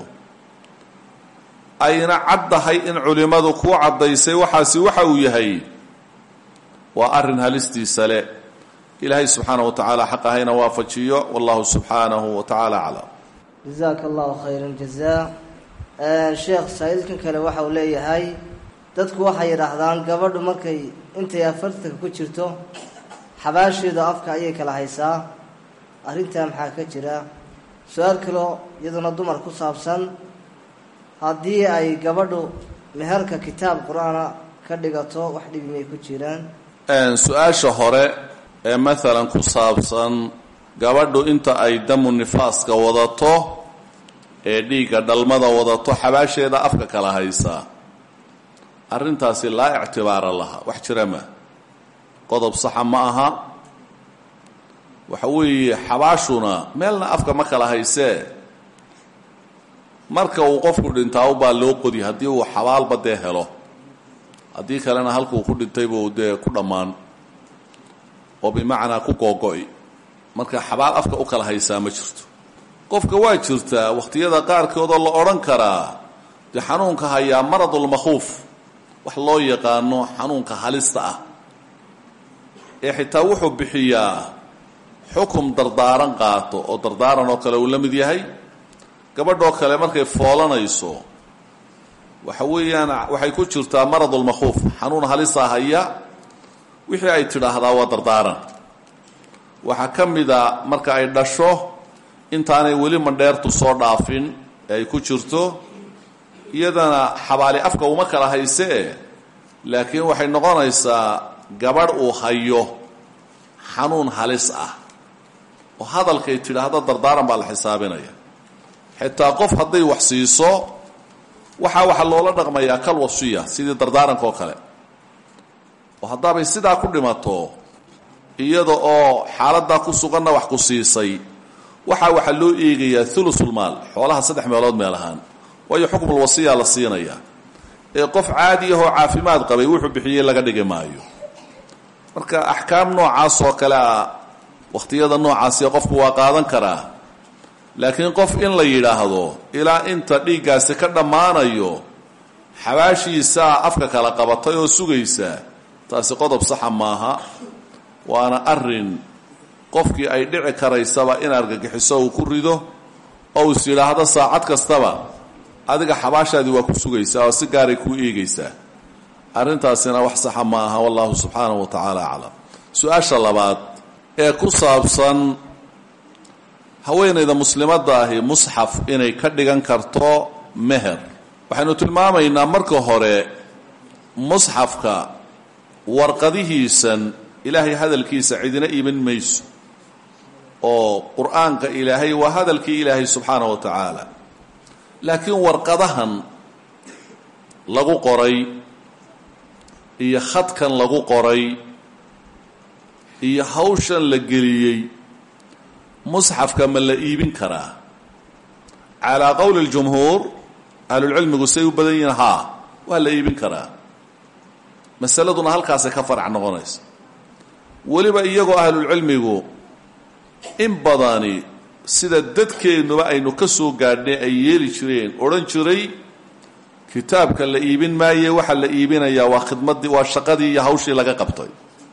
ayna caddahay in culimmadu kuu caddaysay waxaasi waxa uu yahay waa arrin halistiisa le ilaahay subxaana wa tacaala xaq ahayna waafajiyo wallahu subxaanahu wa tacaala aclam jazaaka allahu khayra jazaa sheekh saa-iilkan kale waxa uu leeyahay dadku waxay yidhaahdaan gabadhu markay intay afartanka ku jirto xabaasheeda afka ayay kala haysaa arrintaa maxaa ka jira su-aal kaloo iyaduna dumar ku saabsan haddii ay gabadhu meherka kitaab qur-aana ka dhigato wax dhibi may ku jiraan su-aasha hore ee maalan ku saabsan gabadhu inta ay damu nifaaska wadato ee dhiigga dhalmada wadato xabaasheeda afka kala haysaa arrintaasi laa ictibaara laha wax jira ma qodob saxa ma aha waxa weeye xabaashuna meelna afka ma kala haysee marka uu qofku dhintaa ubaa loo qodi haddii uu xabaalba dee helo haddii kalena halkuu ku dhintaybu dee ku dhammaan oo bimacnaa ku googo'i marka xabaal afka u kala haysaa ma jirto qofka waa jirtaa wakhtiyada qaarkoodoo la odhan karaa dee xanuunka hayaa maradulmakhuuf wax loo yaqaano xanuunka halista ah ee xitaa wuxuu bixiyaa xukum dardaaran qaato oo dardaaran oo kale uu la mid yahay gabadhoo kale markay foolanayso waxa weeyaan waxay ku jirtaa maradulmakhuuf xanuun halisa haya wixii ay tidhaahdaa waa dardaaran waxaa ka mida marka ay dhasho intaanay weli mandheertu soo dhaafin ee ay ku jirto iyadana xabaali afka uma kala haysee laakiin waxay noqonaysaa gabadh uu hayo xanuun halis ah oo hadalkay tidhaahdo dardaaran baa la xisaabinaya xitaa qof hadday wax siiso waxaa waxaa loola dhaqmayaa kal wasiya sidii dardaaranka oo kale oo haddaabay sidaa ku dhimato iyada oo xaaladdaa ku suganna wax ku siisay waxaa waxaa loo eegayaa thulusulmaal xoolaha saddex meelood meel ahaan waayo xukmul wasiya la siinaya ee qof caadi ahoo caafimaad qabay wuxuu bixiyey laga dhigi maayo marka axkaam noocaas oo kale ah wakhtiyada noocaasiya qofku waa qaadan karaa laakiin qof in la yidhaahdo ilaa inta dhiiggaasi ka dhammaanayo xabaashiisaa afka kala qabatay oo sugaysa taasi qodob saxa maaha waana arin qofkii ay dhici karaysaba in argagixiso uu ku rido oo is yidhaahdo saacad kastaba adiga xabaashaadii waa ku sugaysaa oo si gaaray kuu eegaysaa arrintaasina wax saxa ma aha wallahu subxaanahu wa tacaala aclam su-aasha labaad ee ku saabsan haweenayda muslimadda ahi musxaf inay ka dhigan karto meher waxaynu tilmaamaynaa marka hore musxafka warqadihiisan ilaahay hadalkiisa cidina iiman mayso oo qur-aanka ilaahay waa hadalkii ilaahay subxaana wa tacaala laakiin warqadahan lagu qoray iyo khadkan lagu qoray iyo hawshan la geliyey musxafka ma la iibin karaa calaa qowli اljumhuur ahlulcilmigu say u badan yihiin haa waa la iibin karaa masaladuna halkaasay ka farac noqonaysa weliba iyagoo ahlulcilmigu in badani sida dadkeennuba aynu ka soo gaadhnay ay yeeli jireen odhan jiray kitaabka la iibin maaye waxaa la iibinayaa waa khidmaddii waa shaqadii iyo hawshii laga qabtay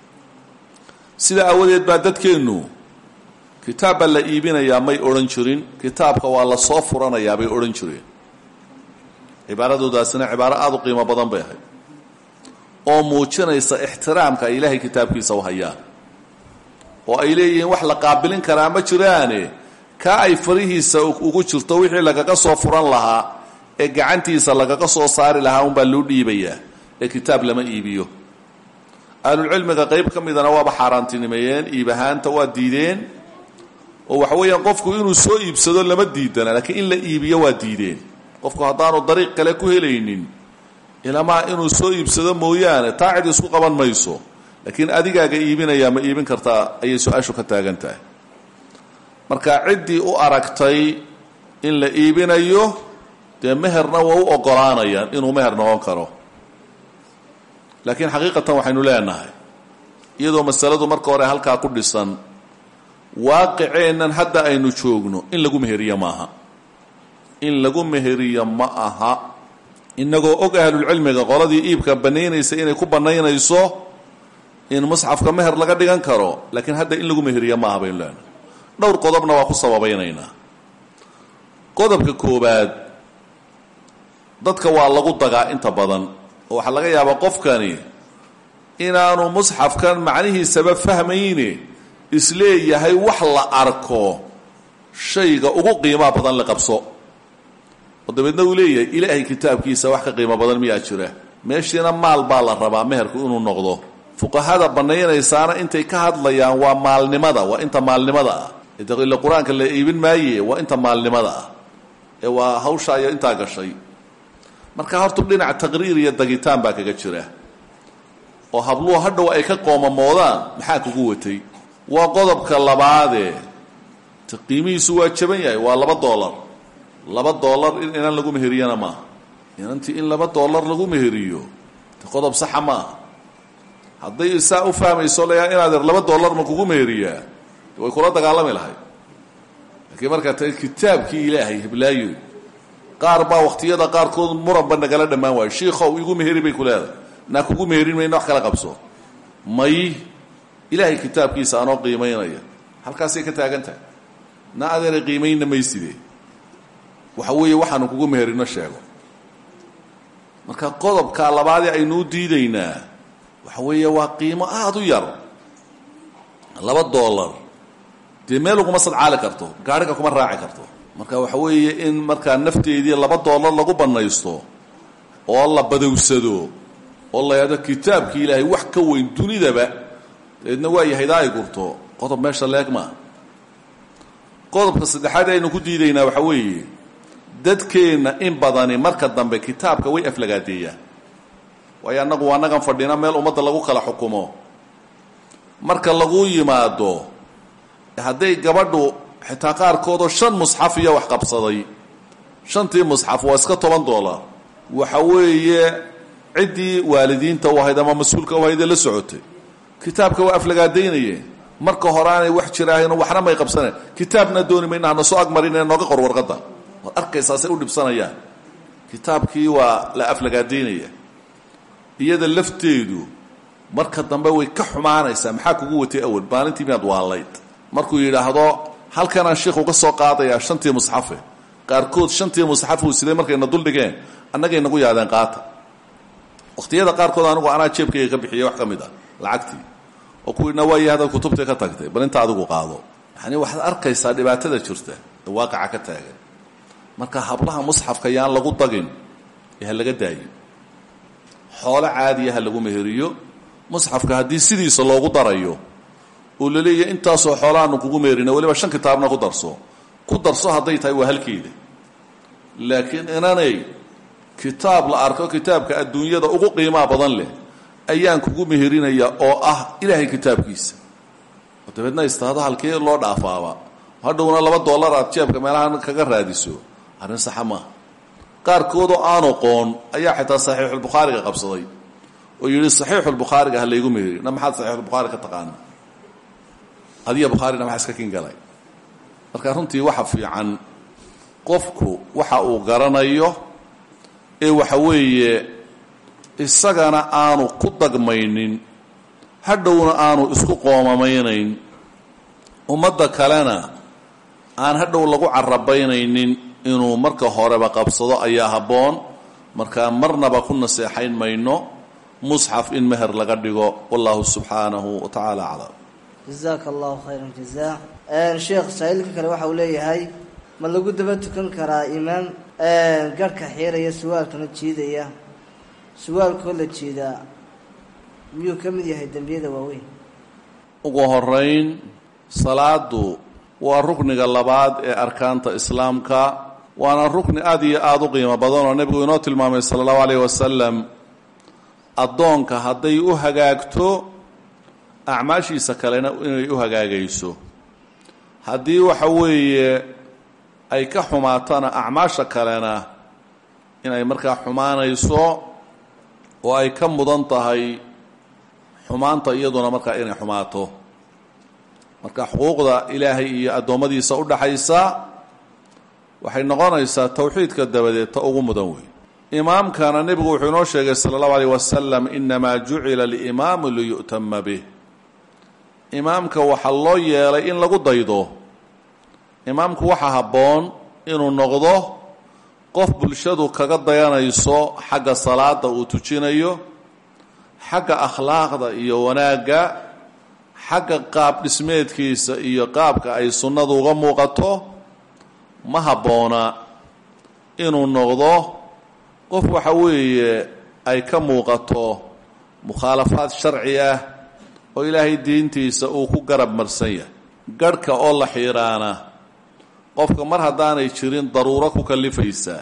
sida aawadeed baa dadkeennu kitaab baa la iibinayaa may odhan jirin kitaabka waa la soo furanayaa bay odhan jireen cibaaradoodaasina cibaaro aada u qiimo badan bay ahayd oo muujinaysa ixtiraamka ay ilaahay kitaabkiisa u hayaan oo ay leeyihiin wax la qaabilin karaa ma jiraane kaa ay farihiisa ugu jirto wixii lagaga soo furan lahaa ee gacantiisa lagaga soo saari lahaa unbaa loo dhiibayaa ee kitaab lama iibiyo ahlulcilmiga qayb ka midana waaba xaaraantinimeeyeen iib ahaanta waa diideen oo waxa weeyaan qofku inuu soo iibsado lama diidana laakiin in la iibiyo waa diideen qofku haddaanu dariiq kale ku helaynin ilamaa inuu soo iibsado mooyaane taa cid isku qaban mayso laakiin adigaaga iibinayaa ma iibin kartaa ayay su-aashu ka taagan tahay marka ciddii u aragtay in la iibinayo dee meherna waa u ogolaanayaan inuu meher noqon karo laakiin xaqiiqatan waxaynu leenahay iyadoo masaladu marka hore halkaa ku dhisan waaqiceennan hadda aynu joogno in lagu meheriyo maaha in lagu meheriyo ma aha inagoo og ahlulcilmiga qoladii iibka banaynaysa inay ku banaynayso in musxafka meher laga dhigan karo laakiin hadda in lagu meheriyo maaha baynu leenahay dhowr qodobna waa ku sababaynaynaa qodobka koobaad dadka waa lagu dagaa inta badan oo waxaa laga yaabaa qofkani inaanu musxafkan macnihiisaba fahmayne isleeyahay wax la arko shayga ugu qiimaha badan la qabso oo dabeedna uu leeyahay ilaahay kitaabkiisa wax ka qiimo badan miyaa jira meeshiina maal baa la rabaa meherku inuu noqdo fuqahada banaynaysaana intay ka hadlayaan waa maalnimada waa inta maalnimada ah ila qur-aanka la iibin maaye waa inta maalnimada ah ee waa hawsha iyo intaa gashay marka horta dhinac taqriir iyo dagitaan baa kaga jira oo habluhu hadhow ay ka qoomamoodaan maxaa kugu watay waa qodobka labaadee te qiimihiisu waa jaban yahay waa laba dollar laba dollar in inan lagu meheriyana maaha inantii in laba dollar lagu meheriyo te qodob saxa maaha hadday saa u fahmayso layaa inaad er laba dollar ma kugu meheriyaa way kula dagaalami lahayd laakiin markaa ta kitaabkii ilaahay heblaayo qaar baa wakhtiyada qaarkood muranba nagala dhammaan waayo shiikow igu meheri bay ku leedahay naa kugu meherin mayna wax kala qabso may ilaahay kitaabkiisa anoo qiimaynaya halkaasay ka taagan tahay na adeena qiimayna mayside waxa weeye waxaanu kugu meherino sheego marka qodobka labaadee aynu u diidaynaa waxa weeye waa qiimo aada u yar laba dollar dee meel uguma sadcaali karto gaadhiga kuma raaci karto marka waxa weeye in markaa nafteedii laba dollar lagu bannaysto oo la badowsado oo la yidhahdo kitaabkii ilaahay wax ka weyn dunidaba dabeedna waa yahaydaa ay gurto qodob meesha leeg maa qodobka saddexaad aynu ku diidaynaa waxa weeye dadkeenna in badani marka dambe kitaabka way aflagaadeeyaan waayo annagu annagan fadhina meel ummadda lagu kala xukumo marka lagu yimaado hadday gabadhu xitaa qaarkoodoo shan musxaf iyo wax qabsaday shantii musxaf waa iska toban dollar waxa weeye ciddii waalidiinta u ahayd ama mas-uulka u ahayd ee la socotay kitaabka waa aflagaadaynayeen marka hore aanay wax jiraahayn waxna may qabsaneen kitaabna dooni mayna hana soo agmarinee nooga qor warqadda waad arkaysaasay u dhibsanayaan kitaabkii waa la aflagaadaynaya iyada lafteedu marka dambe way ka xumaanaysaa maxaa kugu watay awal maalintii miyaad waalayd markuu yidhaahdo halkanaan sheikhu ka soo qaadayaa shantii musxafe qaarkood shantii musxafuu siday markayna duldhigeen annagay nagu yaadeen qaata wakhtiyada qaarkood anigu anaa jeebkayga ka bixiyay wax ka mid ah lacagtii oo kuwiina waayi hadaad kutubtii ka tagtay bal inta adigu qaado yani waxaad arkaysaa dhibaatada jirta ee waaqaca ka taagan marka hablaha musxafka yaan lagu dagin ee ha laga daayo xoolo caadiya ha lagu meheriyo musxafka haddii sidiisa loogu darayo oo la leeyahay intaasoo xoolahaanu kugu meherina weliba shan kitaabna ku darso ku darso hadday tahay waa halkeeda laakiin inanay kitaab la arko kitaabka adduunyada ugu qiimaa badan leh ayaan kugu meherinaya oo ah ilaahay kitaabkiisa oo dabeedna istaado halkee loo dhaafaaba hadhowna laba dollar aad jeebka meelahan kaga raadiso arrin saxa maaha qaarkoodoo aanu qoon ayaa xitaa saxiixulbukhaariga qabsaday oo yidhi saxiixulbukhaariga ha laygu meheri na maxaad saxiixulbukhaari ka taqaana adiya bukhaarina maxaa iska kin galay marka runtii waxa fiican qofku waxa uu garanayo ee waxa weeye isagana aanu ku dagmaynin hadhowna aanu isku qoomamaynayn ummadda kalena aan hadhow lagu carabaynaynin inuu marka horeba qabsado ayaa habboon markaa marnaba ku naseexayn mayno musxaf in meher laga dhigo wallahu subxaanahu wa tacaala aclam jazaaka allahu khayran jaza sheekh saa-iilka kale waxa uu leeyahay ma lagu daba tukan karaa imaam garhka xiiraya suwaalkana jiidaya suwaalkoo la jiidaa miyuu ka mid yahay dembiyada waaweyn ugu horeyn salaadu waa rukniga labaad ee arkaanta islaamka waana rukni aada iyo aada u qiimo badan oo nebigu inoo tilmaamay sala allahu alayh wasalam addoonka hadday u hagaagto acmaashiisa kalena inay u hagaagayso haddii waxa weeye ay ka xumaatana acmaasha kalena inay markaa xumaanayso oo ay ka mudan tahay xumaanta iyaduna markaa inay xumaato marka xuquuqda ilaahay iyo addoommadiisa u dhaxaysa waxay noqonaysaa towxiidka dabadeed ta ugu mudan wey imaamkana nebigu wuxuu inoo sheegay sala allahu alayh wasalam inamaa jucila alimaamu liyu'tama bih imaamka waxaa loo yeelay in lagu daydo imaamku waxaa habboon inuu noqdo qof bulshadu kaga dayanayso xagga salaada uu tujinayo xagga akhlaaqda iyo wanaagga xagga qaab dhismeedkiisa iyo qaabka ay sunnadu uga muuqato ma habboona inuu noqdo qof waxa weeye ay ka muuqato mukhaalafaad sharci ah oo ilaahay diintiisa uu ku garab marsan yahay garhka oo la xiiraana qofka mar haddaanay jirin daruuro ku kallifaysaa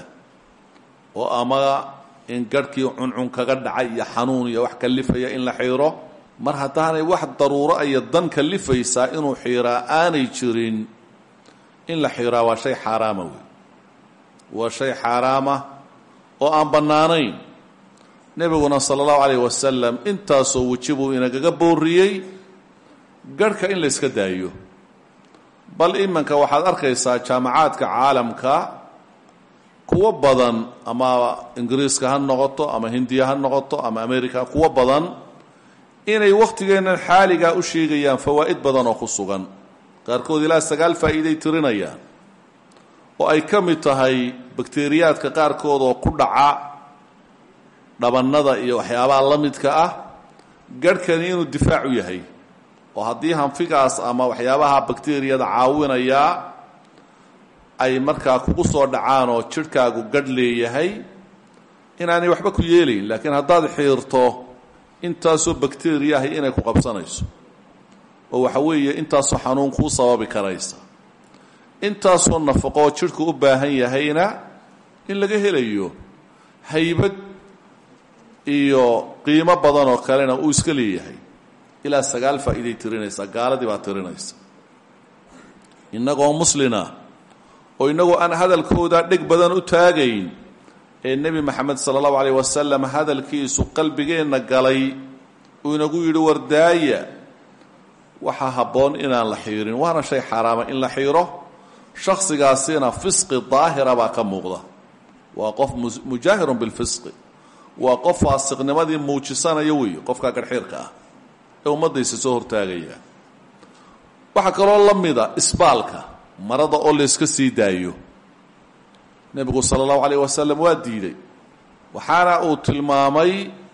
oo ama in garhkii cuncun kaga dhacay iyo xanuun iyo wax kallifaya in la xiiro mar haddaanay wax daruuro iyo dan kalifaysaa inuu xiiraa aanay jirin in la xiiraa waa shay xaaraama wey waa shay xaaraama oo aan bannaanayn nebiguna sala allahu calayh wasalam intaasoo weji buu inagaga booriyey garhka in la yska daayo bal iminka waxaad arkaysaa jaamacaadka caalamka kuwo badan ama ingiriiska ha noqoto ama hindiya ha noqoto ama america kuwo badan inay wakhtigeennan xaaligaa u sheegayaan fawaa'id badan oo ku sugan qaarkood ilaa sagaal faa'iiday tirinayaan oo ay ka mid tahay bakteriyaadka qaarkood oo ku dhaca dhabannada iyo waxyaabaha la midka ah garhkani inuu difaac u yahay oo haddii hanfigaas ama waxyaabaha bakteriyada caawinayaa ay markaa kugu soo dhacaan oo jidhkaagu gadh leeyahay inaanay waxba ku yeelayn laakiin haddaad xiirto intaasoo bakteriya ahi inay ku qabsanayso oo waxa weeye intaasoo xanuun kuu sababi karaysa intaasoo nafaqoo jidhku u baahan yahayna in laga helayo haybad iyo qiimo badan oo kalena uu iska leeyahay ilaa sagaal faa'iiday tirinaysaa gaaladii baa tirinaysa innagoo muslina oo innagoo aan hadalkooda dheg badan u taagayn ee nebi maxamed sala allahu calayh wasalam hadalkiisu qalbigeenna galay uu inagu yidhi wardaaya waxaa habboon inaan la xiirin waana shay xaaraama in la xiiro shakhsigaasina fisqi daahira baa ka muuqda waa qof mujaahirun bilfisqi waa qof faasiqnimadii muujisanaya weeye qofka garxiirka ah ee ummaddaysa soo hortaagaya waxaa kaloo la mida isbaalka marada oo layska sii daayo nebigu sala allahu calayh wasalam waa diiday waxaana uu tilmaamay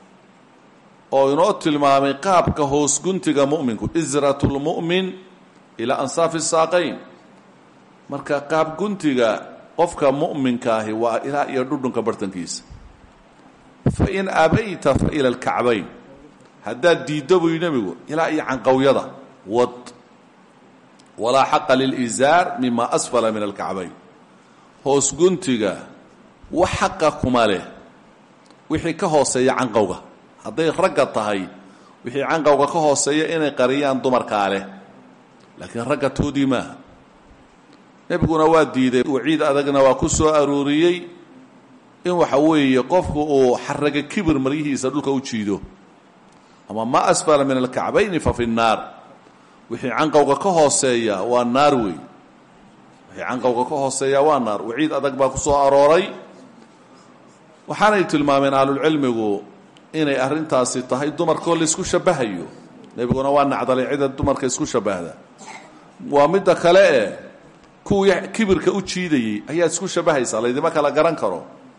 oo inoo tilmaamay qaabka hoos guntiga mu'minku isratu lmu'min ilaa ansaafi saaqayn marka qaab guntiga qofka mu'minka ahi waa ilaa iyo dhudhunka bartankiisa fa in abayta fa ila alkacbayn haddaad diiddo buy nebigu ilaa iyo canqowyada wad walaa xaqa lilizaar mima asfala min alkacbayn hoos guntiga wax xaqa kuma leh wixii ka hooseeya canqowga hadday ragga tahay wixii canqowga ka hooseeya inay qariyaan dumarkaa leh laakiin ragga toodii maaha nebiguna waa diiday waciid adagna waa ku soo arooriyey in waxa weeye qofku uu xaraga kibir maryihiisa dhulka u jiido ama ma asfala min alkacbayni fa fi nnaar wixii canqowga ka hooseeya waa naar wey wixii canqowga ka hooseeya waa naar waciid adag baa ku soo arooray waxaanay tilmaameen ahlulcilmigu inay arrintaasi tahay dumarkoo laysku shabahayo nebiguna waa nacdalay cida dumarka isku shabahda waa midda kale e kuwii kibirka u jiidayey ayaa isku shabahaysaa laydima kala garan karo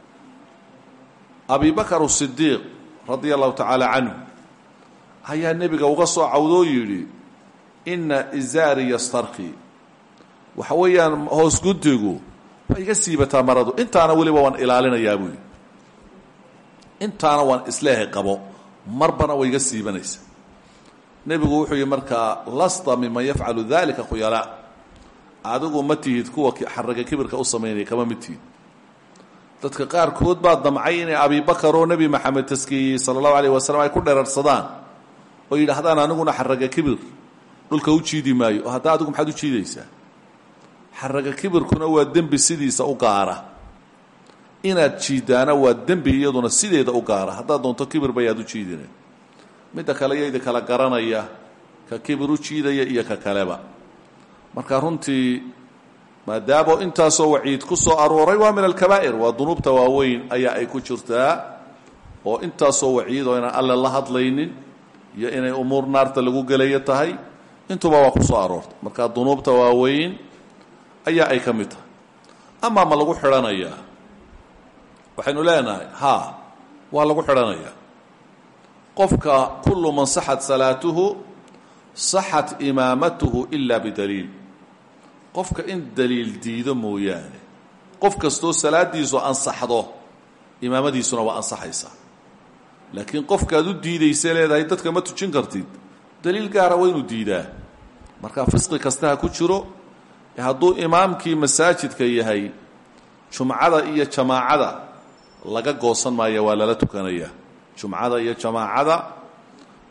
abi bakar sidiiq radia allahu tacaala canhu ayaa nebiga uga soo cawdoo yidhi inna izaari yastarki waxa weeyaan hoos guntigu waa iga siibataa maradu intaana weliba waan ilaalinayaa buuyi intaana waan isleehay qabo marbana way iga siibanaysa nebigu wuxuu yihi markaa lasta miman yafcalu dalika khuyalaa adigu ma tihid kuwa xaraga kibirka u samaynaya kama mid tihid dadka qaarkood baa damcay inay abibakar oo nebi maxamed taskiyeyey sala allahu alayh wasalam ay ku dherarsadaan oo yidhaahdaan aniguna xaraga kibir dhulka u jiidi maayo oo hadda adigu maxaad u jiidaysaa xaraga kibirkuna waa dembi sidiisa u gaara inaad jiidaana waa dembi iyaduna sideeda u gaara haddaad doonto kibir bayaad u jiidina midda kale yaydi kala garanaya ka kibir u jiidaya iyo ka kaleba marka runtii maadaamo intaasoo waciid ku soo arooray waa min alkabaa'ir waa dunuubta waaweyn ayaa ay ku jirtaa oo intaasoo waciid oo inaan alle la hadlaynin iyo inay umuur naarta lagu gelayo tahay intuba waa ku soo aroortay marka dunuubta waaweyn ayaa ay ka mid tahay amaa ma lagu xidhanayaa waxaynu leenahay haa waa lagu xidhanayaa qofka kullu man saxat salaatuhu saxat imaamatuhu ila bidaliil qofka in daliil diido mooyaane qof kastoo salaadiisu ansaxdo imaamadiisuna waa ansaxaysaa laakiin qofkaad u diidaysa leedahay dadka ma tujin kartid daliil gaara waynu diidaa marka fisqi kasta ha ku jiro hadduu imaamkii masaajidka yahay jumcada iyo jamaacada laga goosan maayo waa lala tukanaya jumcada iyo jamaacada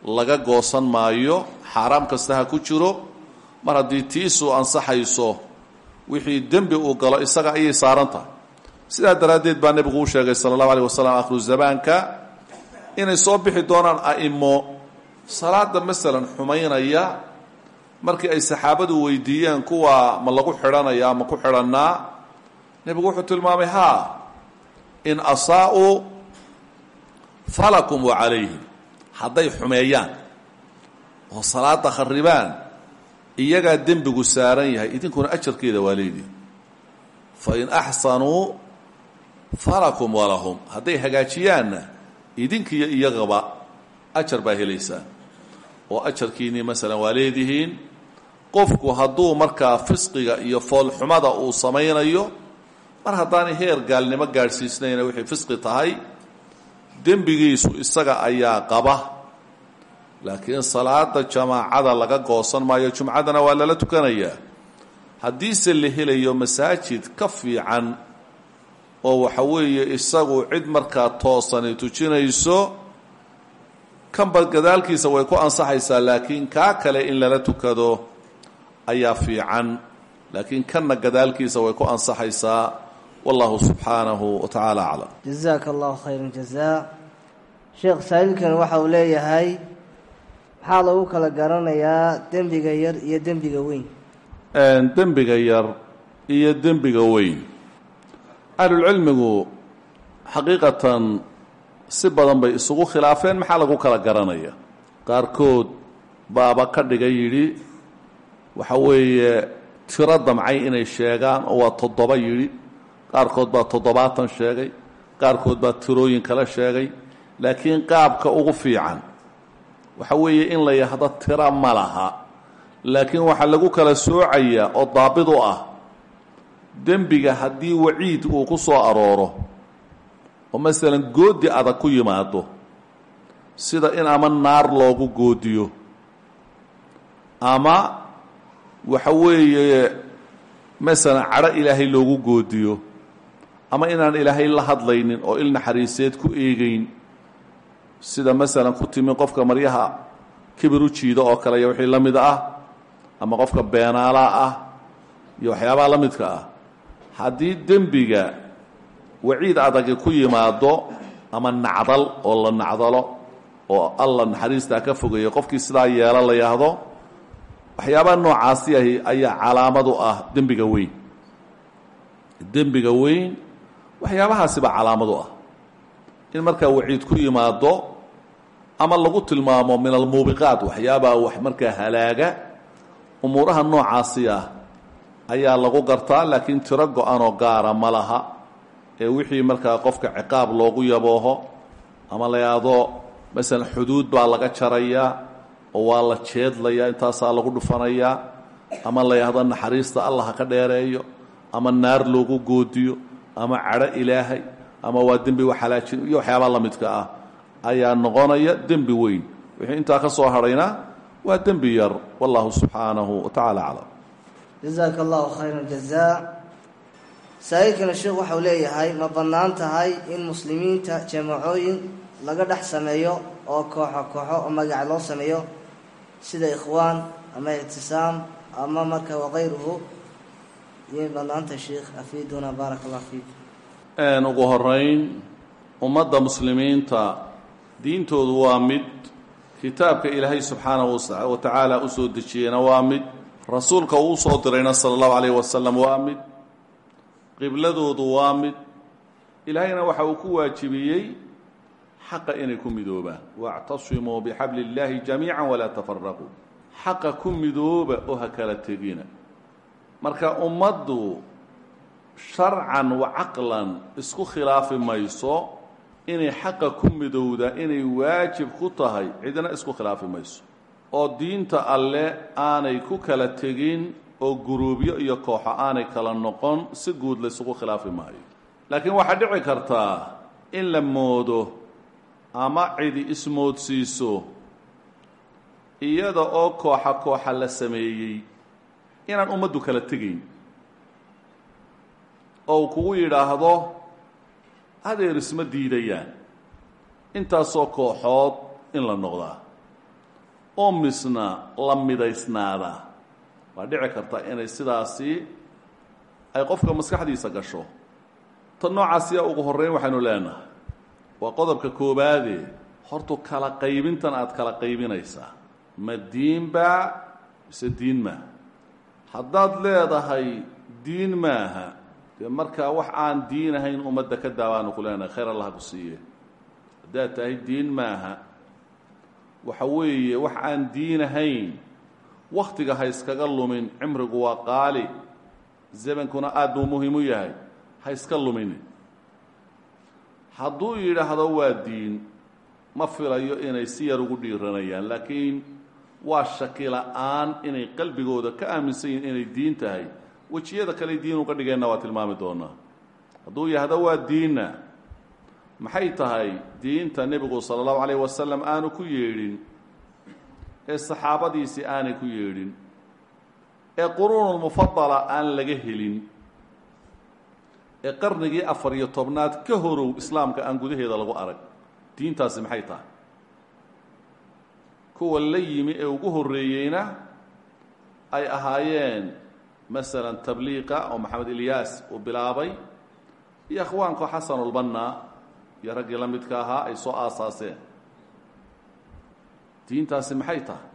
laga goosan maayo xaaraam kasta ha ku jiro mar haddii tiisuu ansaxayso wixii dembi uu galo isaga ayay saaran tahay sidaa daraaddeed baa nebigu u sheegay sala allahu aleyh wasalam akhiru zamaanka inay soo bixi doonaan a'imo salaada masalan xumaynaya markii ay saxaabadu weydiiyeen kuwa ma lagu xidhanaya ma ku xidhannaa nebigu wuxuu tilmaamay haa in asaa'uu falakum wa calayhim hadday xumeeyaan oo salaada kharibaan iyagaa dembigu saaran yahay idinkuna ajarkeeda waa leedihi fain axsanuu falakum walahum hadday hagaajiyaanna idinkiyo iyagaba ajar baa helaysaan oo ajarkiinnii masalan waa leedihiin qofku hadduu markaa fisqiga iyo foolxumada uu samaynayo mar haddaanay heer gaalnimo gaadhsiisnayna wixii fisqi tahay dembigiisu isaga ayaa qaba laakiin salaada jamaacada laga goosan maayo jumcadana waa lala tukanayaa haddiise la helayo masaajid ka fiican oo waxa weeye isagu cid markaa toosani tujinayso kanba gadaalkiisa way ku ansaxaysaa laakiin kaa kale in lala tukado ayaa fiican laakiin kanna gadaalkiisa way ku ansaxaysaa wallahu subxaanahu wa tacaala aclam jazaaka allahu khayra jazaa sheekh saa'ilkan waxa uu leeyahay maxaa lagu kala garanayaa dembiga yar iyo dembiga weyn dembiga yar iyo dembiga weyn ahlulcilmigu xaqiiqatan si badan bay isugu khilaafeen maxaa lagu kala garanaya qaarkood baaba ka dhiga yidhi waxa weeye tiro damcay inay sheegaan oo waa toddoba yidhi qaarkood baa toddobaatan sheegay qaarkood baa tirooyin kala sheegay laakiin qaabka ugu fiican waxa weeye in la yahdo tira ma laha laakiin waxaa lagu kala soocayaa oo daabid u ah dembiga haddii waciid uu ku soo arooro oo masalan goodi adag ku yimaado sida in ama naar loogu goodiyo ama waxa weeye masalan cadho ilaahay loogu goodiyo ama inaan ilaahay la hadlaynin oo il naxariiseed ku eegeyn sida masalan ku timi qofka maryaha kibir u jiida oo kale iyo wixii la mid ah ama qofka beenaalaa ah iyo waxyaabaha la midka ah haddii dembiga waciid adagi ku yimaado ama nacdal oo la nacdalo oo alla naxariistaa ka fogeeya qofkii sidaa yeelo la yahdo waxyaabaha noocaasi ahi ayaa calaamad u ah dembiga weyn dembiga weyn waxyaabahaasibaa calaamad u ah in markaa waciid ku yimaado ama lagu tilmaamo min almuubiqaat waxyaabaa wax markaa halaaga umuuraha noocaasi ah ayaa lagu gartaa laakiin tiro go-anoo gaara ma laha ee wixii markaa qofka ciqaab loogu yabooho ama la yahdo masalan xuduud baa laga jarayaa oo waa la jeedlayaa intaasaa lagu dhufanayaa ama la yahdo naxariista allah ha ka dheereeyo ama naar loogu goodiyo ama cadho ilaahay ama waa dembi waxalaajin iyo waxyaabaa la midka ah ayaa noqonaya dembi weyn wixii intaa ka soo hadhayna waa dembi yar wallahu subxaanahu wa tacaala aclam jazaaka allahu khayra jazaa saa-iilkana sheekh waxau leeyahay ma bannaan tahay in muslimiinta jamacooyin laga dhex sameeyo oo kooxo kooxo oo magac loo sameeyo sida ikhwaan ama ictisaam ama marka wakayruhu iyay bannaanta sheekh afiiduna baaraka allah fiik ugu horeyn ummadda muslimiinta diintoodu waa mid kitaabka ilaahay subxaanahu wa tacaala u soo dejiyeyna waa mid rasuulka uu usoo dirayna sala allahu calayh wasalam waa mid qibladoodu waa mid ilaahayna waxa uu ku waajibiyey xaqa inay ku midoobaan waactasimuu bixabli illaahi jamiica walaa tafaraquu xaqa ku midooba oo ha kala tegina marka ummaddu sharcan wa caqlan isku khilaafi mayso inay xaqa ku midowda inay waajib ku tahay cidna isku khilaafi mayso oo diinta alle aanay ku kala tegin oo guruubyo iyo kooxo aanay kala noqon si guud laysugu khilaafi maayo laakiin waxaa dhici kartaa in la moodo ama cidi ismoodsiiso iyada oo kooxa kooxa la sameeyey inaan ummaddu kala tegayn oo uu kugu yidhaahdo adeer isma diidayaan intaasoo kooxood in la noqdaa oo misna la midaysnaadaa waa dhici karta inay sidaasi ay qofka maskaxdiisa gasho tan noocaasiya ugu horreyn waxaynu leenahay waa qodobka koobaade hortu kala qaybintan aada kala qaybinaysaa ma diinbaa mise diin maaha haddaad leedahay diin maaha dee markaa wax aan diin ahayn ummadda ka daabaanu ku leenahay khayr allah ku siiye haddaad tahay diin maaha waxa weeye wax aan diin ahayn wakhtiga ha iskaga lumin cimrigu waa qaali zamankuna aad buu muhiim u yahay ha iska lumini hadduu yidhaahdo waa diin ma filayo inay si yar ugu dhiiranayaan laakiin waa shaki la-aan inay qalbigooda ka aaminsan yihin inay diin tahay wejiyada kale diin uga dhigeenna waa tilmaami doonaa hadduu yahdo waa diinna maxay tahay diinta nebigu sala allahu calayh wasalam aanu ku yeedhin ee saxaabadiisii aanay ku yeedhin ee quruunulmufadala aan laga helin ee qarnigii afar iyo tobnaad ka horow islaamka aan gudaheeda lagu arag diintaasi maxay tahay kuwa la yimi ee ugu horreeyeyna ay ahaayeen masalan tabliiqa oo maxamed ilyaas uu bilaabay iyo akhwaanka xasanulbanna iyo raggii la midka ahaa ay soo aasaaseen diintaasi maxay tahay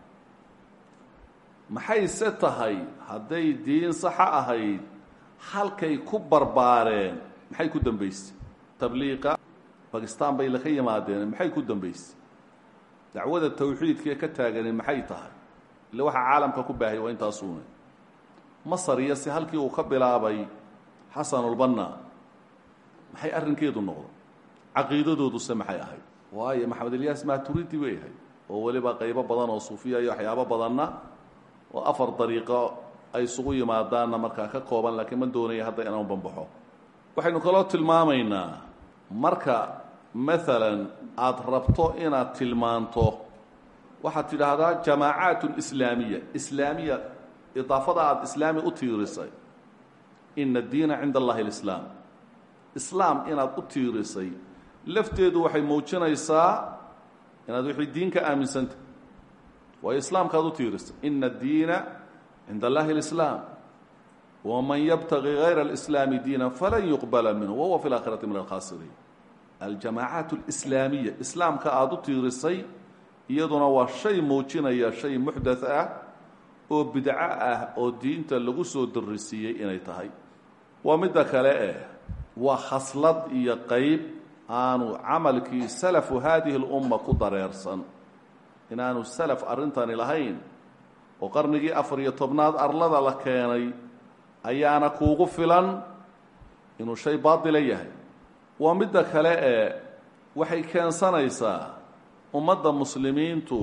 maxayse tahay hadday diin saxa ahayd halkay ku barbaareen maxay ku dambaysay tabliiqa bakistan bay laka yimaadeen maxay ku dambaysay dacwada tawxiidkaee ka taagani maxay tahay ile waxaa caalamka ku baahaya waa intaasuune masar iyo si halkii uu ka bilaabay xasanulbanna maxay arrinkeedu noqdo caqiidadooduse maxay ahayd waayo maxamed ilyaas maturidi way ahayd oo weliba qaybo badan oo suufiya iyo waxyaabo badanna oo afar dariiqo ay isugu yimaadaanna markaa ka kooban laakiin ma doonaya hadda inaan banbaxo waxaynu kaloo tilmaamaynaa marka maalan aada rabto inaad tilmaanto waxaad tidhaahdaa jamaacaat islaamiya islaamiya idaafada aada islaami u tiirisay ina addiina cinda allahi alislaam islaam inaad u tiirisay lafteedu waxay muujinaysaa inaad wixii diin ka aaminsanta waayo islaamkaad u tiirisay ina addiina cinda allahi alislaam waman yabtagi gayra alislaami diina falan yuqbala minhu wahuwa fi laakhirati min alkhaasiriin aljamaacaat alislaamiya islaamka aada u tiirisay iyaduna waa shay muujinaya shay muxdath ah oo bidco ah oo diinta lagu soo darisiiyey inay tahay waa midda kale eh waa khaslad iyo qeyb aanu camalkii salafu haadihi اlumma ku dareersan inaanu salaf arrintani lahayn oo qarnigii afar iyo tobnaad arlada la keenay ayaana kuugu filan inuu shay baatila yahay waa midda kale ee waxay keensanaysaa ummadda muslimiintu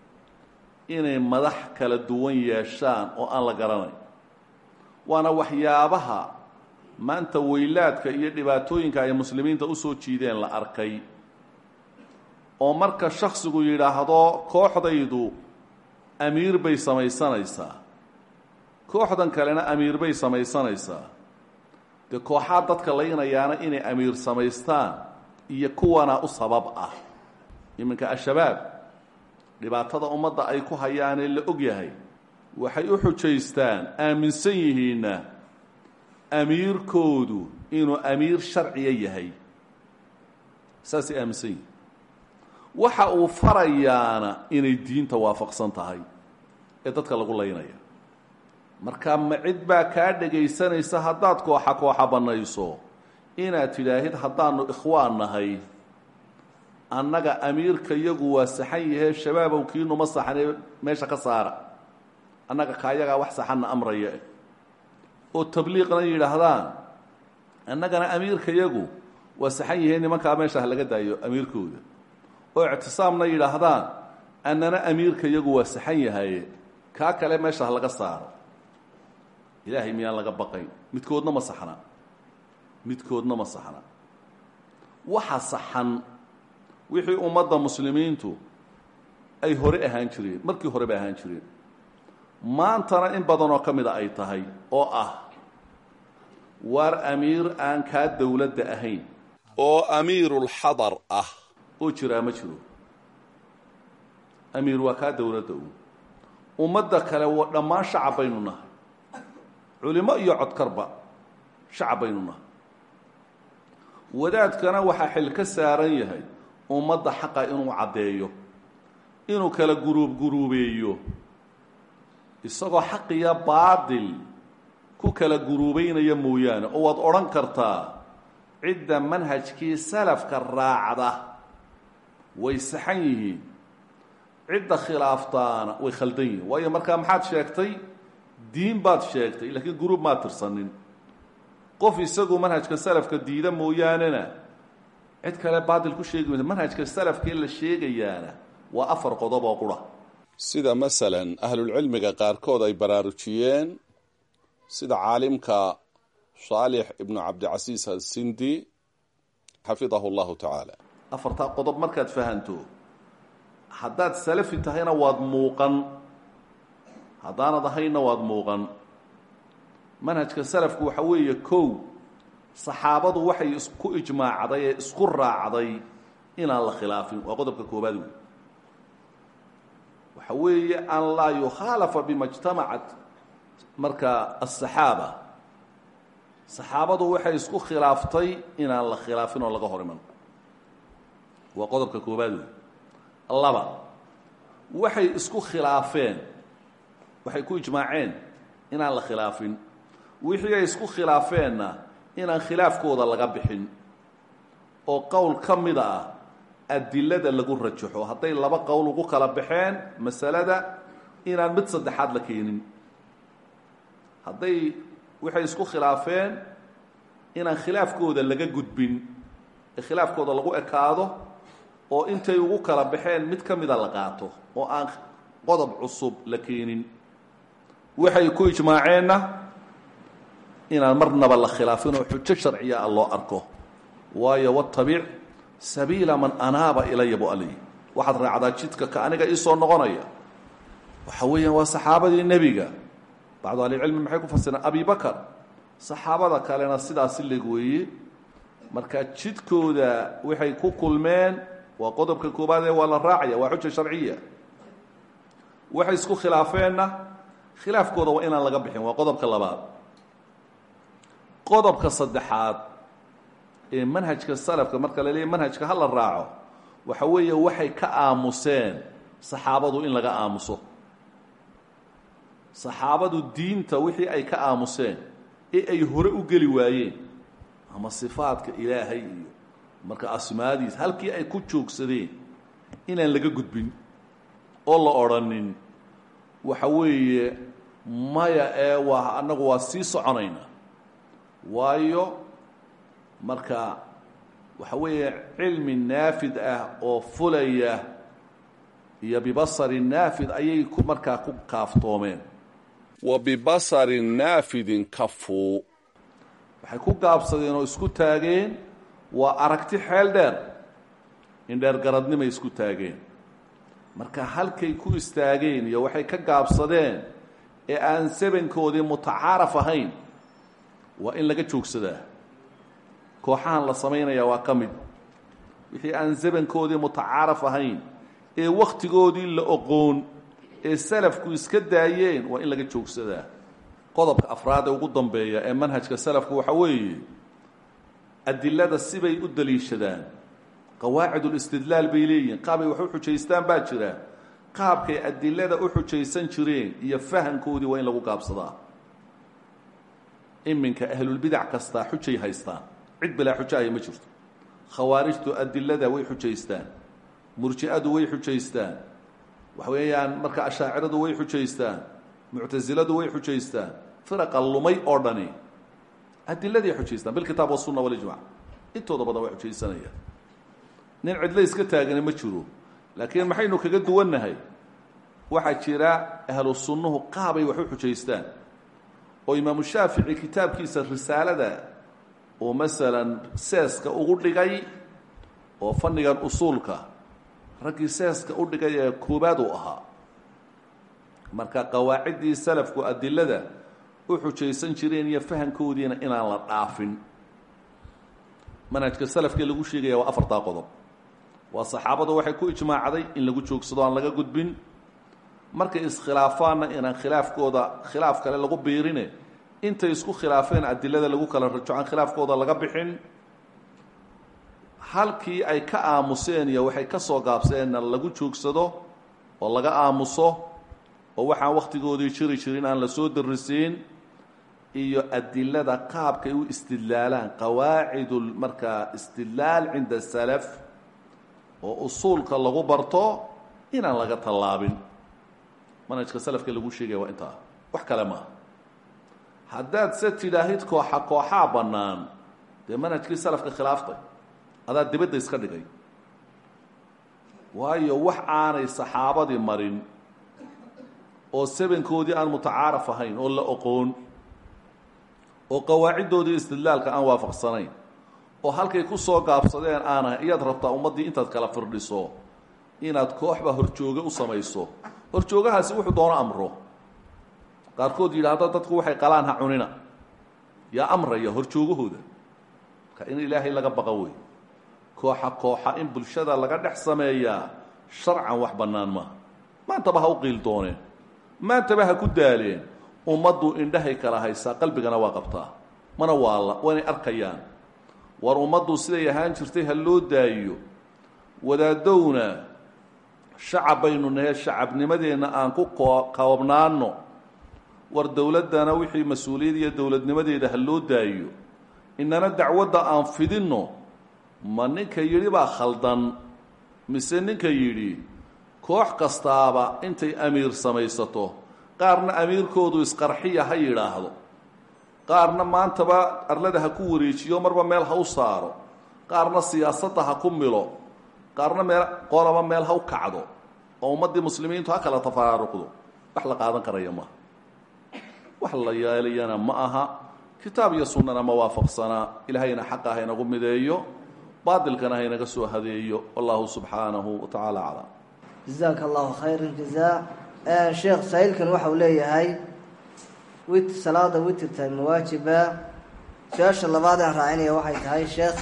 inay madax kala duwan yeeshaan oo aan la garanayn waana waxyaabaha maanta weylaadka iyo dhibaatooyinka ay muslimiinta usoo jiideen la arkay oo marka shaksigu yidhaahdo kooxdaydu amiir bay samaysanaysaa kooxdan kalena amiir bay samaysanaysaa dee kooxaa dadka laynayaana inay amiir samaystaan iyo kuwana u sabab ah iminka al-shabaab dhibaatada ummadda ay ku hayaanee la og yahay waxay u xujaystaan aaminsan yihiinna amiirkoodu inuu amiir sharciya yahay saasay aaminsan yihiin waxa uu farayaana inay diinta waafaqsan tahay ee dadka lagu laynaya marka ma cid baa kaa dhegaysanaysa haddaad kooxa kooxa bannayso inaad tidhaahid haddaanu ikhwaan nahay annaga amiirka yagu waa saxan yahee shabaabow kiinuma saxanee meesha ka saara annaga kaayagaa wax saxanna amraya oo tabliiqna yidhaahdaan annagana amiirka yagu waa saxan yahee nimankaa meesha ha laga daayo amiirkooda oo ictisaamna yidhaahdaan annana amiirka yagu waa saxan yahaye kaa kale meesha ha laga saaro ilaahay miyaan laga baqayn midkoodna ma saxna midkoodna ma saxna waxa saxan wixii ummadda muslimiintu ay hore ahaan jireen markii hore bay ahaan jireen maantana in badanoo ka mida ay tahay oo ah waar amiir aan kaa dowladda ahayn oo amiirulxadar ah oo jiraa ma jiro amiir waa kaa dowladda u ummadda kale waa dhammaan shacab baynu nahay culimo iyo codkarba shacab baynu nahay wadaadkana waxaa xil ka saaran yahay ummadda xaqa inuu caddeeyo inuu kala guruub guruubeeyo isagoo xaqiya baadil ku kala guruubeynaya mooyaane oo waad odhan kartaa cidda manhajkii salafka raacda way saxan yihiin cidda khilaaftaana way khaldan yihiin waayo markaa maxaad sheegtay diin baad sheegtay laakiin guruub maad tirsanin qof isagu manhajka salafka diida mooyaanena cid kale baadil ku sheegi maysa manhajka salafka in la sheegayaana waa afar qodob oo qura sida masalan ahlulcilmiga qaarkood ay baraarujiyeen sida caalimka saalix ibnu cabdicasiis asindi xafidahu llahu tacaala afartaa qodob markaad fahanto haddaad salafi tahayna waad muuqan haddaanad ahayna waad muuqan manhajka salafku waxa weeye kow saxaabadu waxay isku ijmaacday ee isku raacday inaan la khilaafin waa qodobka koobaad wey waxa weeye an laa yukhaalafa bima jtamacat marka asaxaaba saxaabadu waxay isku khilaaftay inaan la khilaafin oo laga hor iman waa qodobka koobaad wey laba waxay isku khilaafeen waxay ku ijmaaceen inaan la khilaafin wixii ay isku khilaafeenna inaan khilaafkooda laga bixin oo qowl ka mida ah adilada lagu rajaxo hadday laba qowl ugu kala baxeen masalada inaan mid saddexaad la keenin hadday waxay isku khilaafeen inaan khilaafkooda laga gudbin ee khilaafkooda lagu ekaado oo intay ugu kala baxeen mid ka mida la qaato oo aan qodob cusub la keenin waxay ku ijmaaceenna inaan marnaba la khilaafin oo xujo sharciya a loo arko waayo watabic sabiila man anaaba ilaya bu aley waxaad raacdaa jidka ka aniga iisoo noqonaya waxa weeyaan waa saxaabadii nebiga bacdu ahlicilmi maxay ku fasireen abi bakar saxaabada kalena sidaasi leg weeye marka jidkooda waxay ku kulmeen waa qodobka koobaad ee waa la raacaya waa xuja sharciya waxay isku khilaafeenna khilaafkooda waa inaan laga bixin waa qodobka labaad qodobka saddexaad ee manhajka salafka marka la leeyahy manhajka ha la raaco waxa weeye waxay ka aamuseen saxaabadu in laga aamuso saxaabadu diinta wixii ay ka aamuseen ee ay hore u geli waayeen ama sifaadka ilaahay iyo marka asmaadiis halkii ay ku joogsadeen inaan laga gudbin oo la odrhanin waxa weeye maya ee waa annagu waa sii soconayna waayo marka waxa weeye cilmi naafid ah oo fulaya iyo bibasari naafid ayay ku markaa ku kaaftoomeen wa bibasarin naafidin kafuu waxay ku gaabsadeen oo isku taageen waa aragti xeel dheer in dheergaradnimay isku taageen marka halkay ku istaageen iyo waxay ka gaabsadeen ee aan sabankoodii mutacaaraf ahayn waa in laga joogsadaa kooxahan la samaynaya waa ka mid wixii aan zabankoodii mutacaaraf ahayn ee wakhtigoodii la oqoon ee salafku iska daayeen waa in laga joogsadaa qodobka afraad ee ugu dambeeya ee manhajka salafku waxa weeye adilada sibay u daliishadaan qawaacidulistidlaal bay leeyihiin qaabay wax u xujaystaan baa jira qaabkay adilada u xujaysan jireen iyo fahankoodii waa in lagu gaabsadaa iminka ahlulbidac kastaa xujay haystaan cid bilaa xujaaya ma jirto khawaarijtu adilada way xujaystaan murji'adu way xujaystaan waxa weeyaan marka ashaaciradu way xujaystaan muctasiladu way xujaystaan firaqa lumay oo dhani adiladay xujaystaan bilkitaab wasunna walijmac intooda badan way xujaysanayaan nin cidlo iska taagani ma jiro laakiin maxaynu kaga duwannahay waxaa jira ahlu sunnuhu qaabay wax u xujaystaan oo imaamu shaafici kitaabkiisa risaalada oo masalan seeska ugu dhigay oo fannigan usuulka raggii seeska u dhigay ee koobaad uu ahaa marka qawaaciddii salafku adilada u xujaysan jireen iyo fahankoodiina inaan la dhaafin manhajka salafkee lagu sheegaya waa afartaa qodob waa saxaabadu waxay ku ijmaacday in lagu joogsado aan laga gudbin markay iskhilaafaanna inaan khilaafkooda khilaaf kale lagu biirine intay isku khilaafeen adilada lagu kala rajo aan khilaafkooda laga bixin halkii ay ka aamuseen iyo waxay ka soo gaabseenna lagu joogsado oo laga aamuso oo waxaan wakhtigoodii jiri jirin aan la soo darisiin iyo adilada qaabkay u istidlaalaan qawaacidu markaa istidlaal cinda salaf oo usuulka lagu barto inaan laga tallaabin manhajka salafka lagu sheegaya waa intaa wax kale maaha haddaad se tidhaahid kooxa kooxaa bannaan dee manhajkii salafka khilaaftay adaa dibadda iska dhigay waayo wax aanay saxaabadii marin oo sebenkoodii aan mutacaaraf ahayn oo la oqoon oo qawaaciddoodii istidlaalka aan waafaqsanayn oo halkay ku soo gaabsadeen aanahay iyaad rabtaa ummaddii intaad kala firdhiso inaad kooxba horjooge u samayso horjoogahaasi wuxuu doono amro qaarkood yidhaahdo dadku waxay qalaan ha cunina yaa amraya horjoogahooda marka in ilaahay laga baqa wey kooxa kooxa in bulshada laga dhex sameeyaa sharcan wax bannaan maaha maantaba ha u qiil dooneen maantaba ha ku daaleen ummaddu indhahay kala haysaa qalbigana waa qabtaa mana waalla waynay arkayaan war ummaddu siday ahaan jirtay ha loo daayiyo wadaadowna shacab baynu nahe shacabnimadeenna aan ku koobnaanno war dowladdana wixii mas-uuliyad iyo dowladnimadeeda ha loo daayiyo inana dacwadda aan fidinno ma ninka yidhi baa khaldan mise ninka yidhi koox kastaaba intay amiir samaysato qaarna amiirkoodu isqarxiya ha yidhaahdo qaarna maantaba arlada ha ku wareejiyo marba meel ha u saaro qaarna siyaasadda ha ku milo qaarna meel qolaba meel ha u kacdo oo ummaddii muslimiintu ha kala tafaraaruqdo wax la qaadan karaya maaha wax la yeelayana ma aha kitaab iyo sunnana ma waafaqsanaa ilaahayna xaqa ha inagu mideeyo baadilkana ha inaga soo hadeeyo wallahu subxaanahu wa tacaala aclam jazaaka allahu khayra jazaa sheekh saa'ilkan waxa uu leeyahay wit salaada witirta ma waajiba su-aasha labaad aan raacinaya waxay tahay sheekh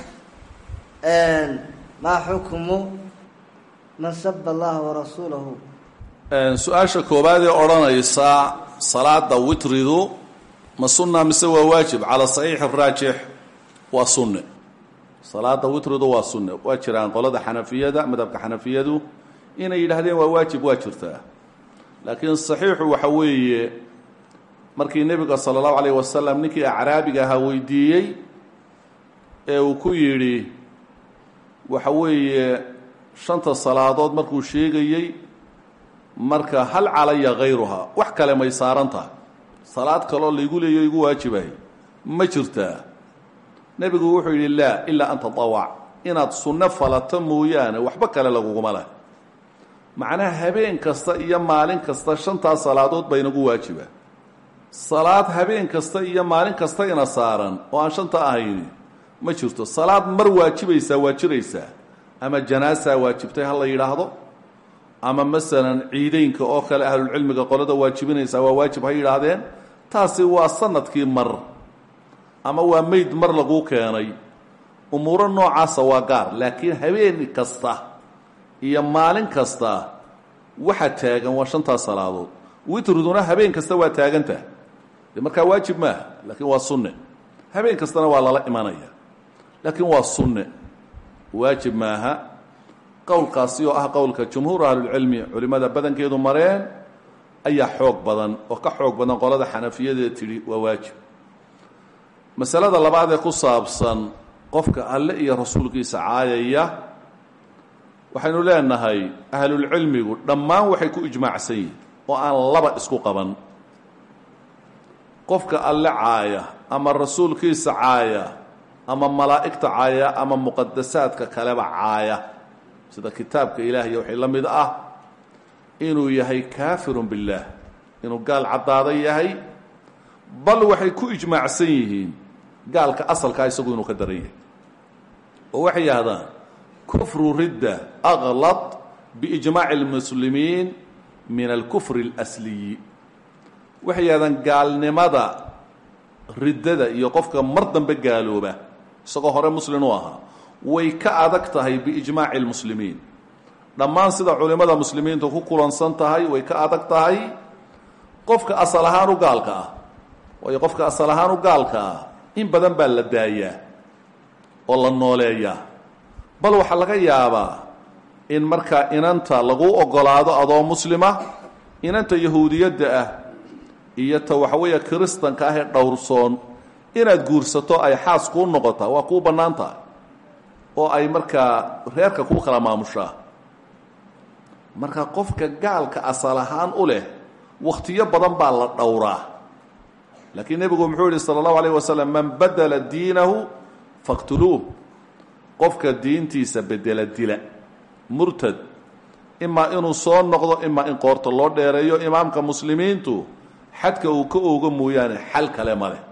maa xukmu man saba allaha warasuulahu su-aasha koowaad ee odhanaysa salaada witridu ma sunna mise waa waajib cala saxiix araajix waa sunne salaada witridu waa sunne waa jiraan qolada xanafiyada madhabka xanafiyadu inay yidhaahdeen waa waajib waa jirtaa laakiin saxiixu waxa weeye markii nebiga sala allahu alayh wasalam ninkii acraabiga ahaa weydiiyey ee uu ku yidhi waxa weeye shanta salaadood markuu sheegayey marka hal calaya hayruhaa wax kale may saaran tahay salaad kaloo laygu leeyo igu waajibahay ma jirtaa nebigu wuxuu yidhi laa ilaa an tatawac inaad sunno falato mooyaane waxba kale laguguma leh macnaha habeen kasta iyo maalin kasta shantaas salaadood ba inagu waajiba salaad habeen kasta iyo maalin kasta ina saaran oo aan shanta ahayni ma jirto salaad mar waajibaysaa waa jiraysaa ama janaasaa waajibtay ha la yidhaahdo ama masalan ciideynka oo kale ahlulcilmiga qolada waajibinaysaa waa waajib ha yidhaahdeen taasi waa sanadkii mar ama waa meyd mar laguu keenay umuuro noocaasa waa gaar laakiin habeen kasta iyo maalin kasta waxa taagan waa shantaas salaadood witriduna habeen kasta waa taagantah de markaa waajib maaha laakiin waa sunne habeen kastana waa lala imanaya laakiin waa sunne waajib maaha qowlkaasi oo ah qowlka jumhuur ahlulcilmi culimmada badankeedu mareen ayaa xoog badan oo ka xoog badan qolada xanafiyadee tidhi waa waajib masalada labaad ee ku saabsan qofka alle iyo rasuulkiisa caayaya waxaynu leenahay ahlulcilmigu dhammaan waxay ku ijmaacsan yihin oo aan laba isku qaban qofka alle caaya ama rasuulkiisa caaya ama malaa'igta caaya ama muqadasaadka kaleba caaya sida kitaabka ilaahiy waxay la mid ah inuu yahay kaafirun billaah inuu gaal caddaada yahay bal waxay ku ijmaacsan yihiin gaalka asalkaa isagu inuu ka daran yahay oo waxay yidhahdaan kufru ridda aklad biijmaaci اlmuslimiin min alkufri اlasliyi waxay yidhahdaan gaalnimada riddada iyo qofka mar dambe gaalooba isagoo hore muslin u ahaa way ka adag tahay biijmaaci lmuslimiin dhammaan sida culimmada muslimiintu ku kulansan tahay way ka adag tahay qofka asal ahaan u gaalka ah waayo qofka asal ahaan u gaalka ah in badan baa la daayaa oo la nooleeyaa bal waxaa laga yaabaa in markaa inanta lagu ogolaado adoo muslima inanta yahuudiyadda ah iyo ta waxaweeye kiristanka ah ee dhowrsoon inaad guursato ay xaas kuu noqotaa waa kuu bannaan tahay oo ay markaa reerka kuu kala maamushaa marka qofka gaalka asal ahaan u leh wakhtiyo badan baa la dhowraa laakiin nebigu muxuu yihi sala allahu alayh wasalam man badela diinahu faqtuluuh qofka diintiisa bedela dila murtad imaa inuu soo noqdo imaa in qoorta loo dheereeyo imaamka muslimiintu xadka uu ka oogo mooyaane xal kale ma leh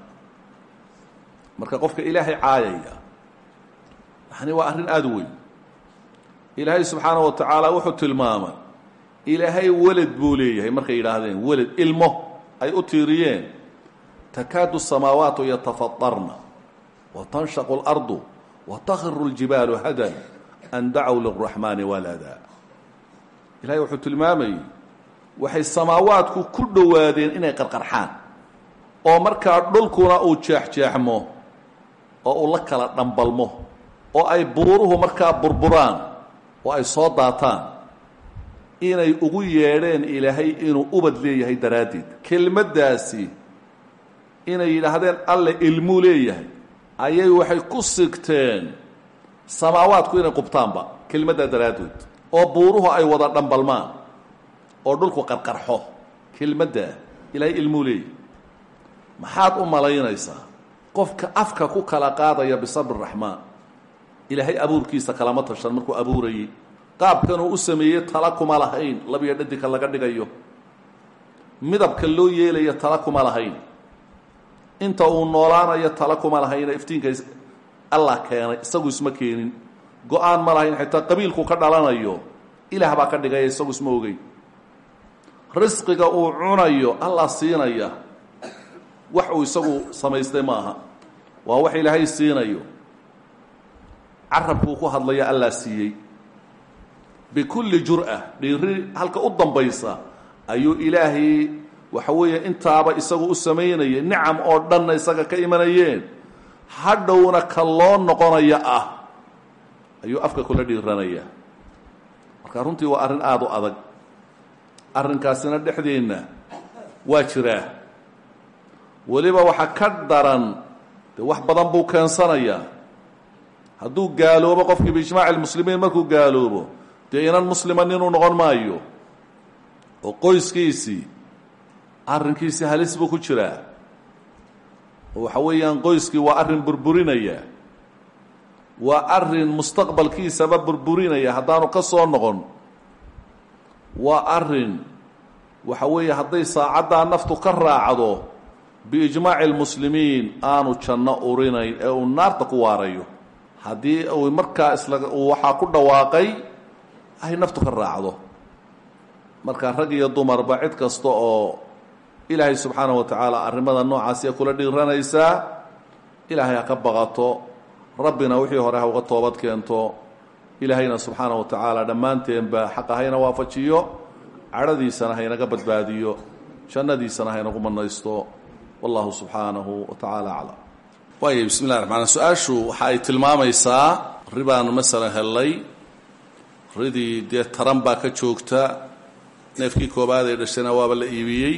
marka qofka ilaahay caayaya yani waa arrin aada u weyn ilaahay subxaanaه wa tacaala wuxuu tilmaamay ilaahay weled buu leeyahay markay yidhaahdeen weled ilmo ay u tiiriyeen takaadu الsamaawaatu yatafaطarna watanshaqu اlardu watakhiru اljibaalu hadan an dacow liraxmaani walada ilahay wuxuu tilmaamayey waxay samaawaadku ku dhowaadeen inay qarqarxaan oo markaa dhulkuna uu jeexjeexmo oo uu la kala dhambalmo oo ay buuruhu markaa burburaan oo ay soo daataan inay ugu yeedheen ilaahay inuu ubad leeyahay daraaddeed kelmaddaasi inay yidhaahdeen alle ilmuu leeyahay ayay waxay ku sigteen samaawaadku inay qubtaanba kelmaddaa daraaddeed oo buuruhu ay wada dhambalmaan oo dhulku qarqarxo kelmaddaa ilaahay ilmuu leeyahay maxaad u malaynaysaa qofka afka ku kala qaadaya bisabri raxmaan ilaahay abuurkiisa kalama tashan markuu abuurayey qaabkanuu u sameeyey tala kuma lahayn labiyo dhadigka laga dhigayo midabka loo yeelayo tala kuma lahayn inta uu noolaanayo tala kuma lahayna iftiinka allah keenay isagu isma keenin go-aan ma lahayn xitaa qabiilku ka dhalanayo ilaah baa ka dhigaya isagu isma ogeyn risqiga uu cunayo allah siinaya wax uu isagu samaystay ma aha waa wax ilaahay siinayo carabkuu ku hadlaya allah siiyey bikulli jur'a dhiiri halka u dambaysa ayuu ilaahay waxa weeye intaaba isagu u samaynayay nicam oo dhanna isaga ka imanayeen hadhowna ka loo noqonaya ah ayuu afka kula dhiiranaya marka runtii waa arrin aada u adag arrinkaasina dhexdeenna waa jiraa weliba waxa ka daran dee wax badan buu keensanayaa hadduu gaaloobo qofkii biijmaaci lmuslimiin markuu gaaloobo dee inan muslima ninuu noqon maayo oo qoyskiisii arrinkiisii halis buu ku jiraa oo waxa weeyaan qoyskii waa arrin burburinaya waa arrin mustaqbalkiisaba burburinaya haddaanu ka soo noqon waa arrin waxa weeye hadday saacaddaa naftu ka raacdo biijmaaci lmuslimiin aanu janno urinayn ee uu naarta ku waarayo haddii uu markaa isla uu waxaa ku dhawaaqay ay naftu ka raacdo marka rag iyo dumarba cid kasta oo ilaahay subxaanaه wa tacaala arrimada noocaasiya kula dhiiranaysaa ilaahay ha ka baqato rabbina wixii hore ha uga toobad keento ilaahayna subxaanaه wa tacaala dhammaanteenba xaqa hayna waafajiyo cadhadiisana haynaga badbaadiyo jannadiisana haynagu manaysto wallahu subxaanahu wa tacaala aclam waaya bismi llahi raxmaan su-aashu waxa ay tilmaamaysaa ribaanu masalan hellay ridii dee taran baa ka joogta neefkii koobaad ee dhashayna waaba la iibiyey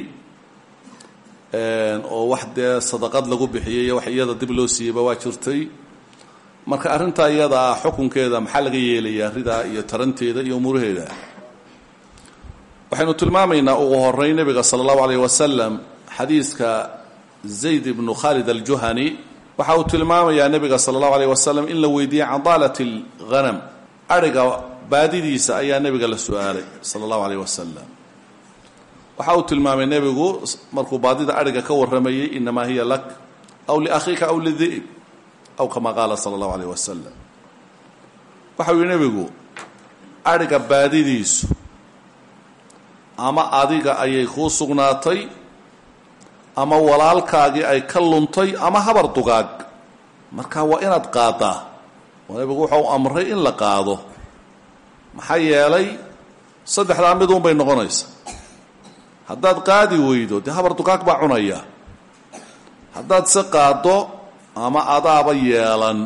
oo wax dee sadaqad lagu bixiyey iyo wax iyada dib loo siiyeyba waa jirtay marka arrintaa iyada ah xukunkeeda maxaa laga yeelayaa ridaa iyo taranteeda iyo umuuraheeda waxaynu tilmaamaynaa ugu horeyn nebiga sala allahu alayh wasalam xadiiska zayd ibnu khalid aljuhani waxa uu tilmaamayaa nebiga sala allahu alayh wasalam in la weydiiyey can daalat alghanam adhiga baadidiisa ayaa nebiga la su-aalay sala allahu alayh wasalam waxa uu tilmaamay nebigu markuu baadida adhiga ka warramayey inamaa hiya lak aw liakhiika aw lidi'b aw kama qaala sala allahu alayh wasalam waxa uu yihi nebigu adhiga baadidiisu ama adiga ayay kuu sugnaatay ama walaalkaagii ay ka luntay ama habar dugaag marka waa inaad qaadaa oo nebigu wuxuu amray in la qaado maxaa yeelay saddexdaa mid un bay noqonaysa haddaad qaadi weydo dee habar dugaag baa cunaya haddaad se qaaddo ama adaaba yeelan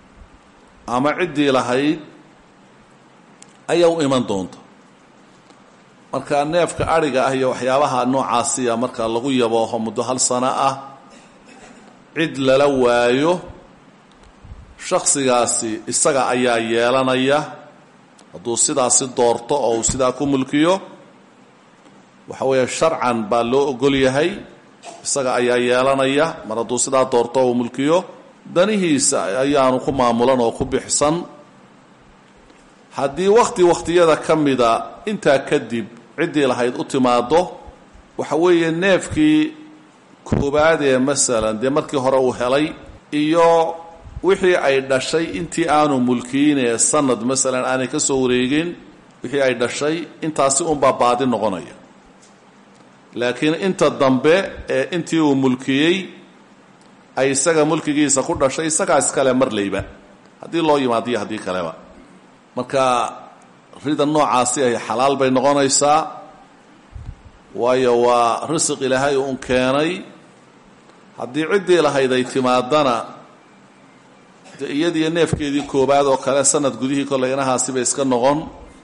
ama ciddii lahayd ayaa u iman doonta marka neefka adhiga ah iyo waxyaabaha noocaasiya marka lagu yabooho muddo hal sano ah cid lala waayo shaksigaasi isaga ayaa yeelanaya hadduu sidaasi doorto oo uu sidaa ku mulkiyo waxa weeye sharcan baa loo ogol yahay isaga ayaa yeelanaya mar hadduu sidaa doorto oo uu mulkiyo danihiisa ayaanu ku maamulan oo ku bixsan haddii wakhti wakhtiyada ka mida intaa kadib ciddii lahayd u timaaddo waxa weeye neefkii koobaad ee masalan dee markii hore uu helay iyo wixii ay dhashay intii aanu mulkiinee sanad masalan aanay ka soo wareegin wixii ay dhashay intaasi unbaa baadi noqonaya laakiin inta dambe ee intii uu mulkiyey ay isaga mulkigiisa ku dhashay isagaa iskale marlayba haddii loo yimaadiyo haddii kaleba marka rida noocaasi ay xalaal bay noqonaysaa waayo waa risiq ilaahay uun keenay haddii ciddii lahayd ay timaadana de iyadiiyo neefkeedii koobaad oo kale sanad gudihii kollay inahaasiba iska noqon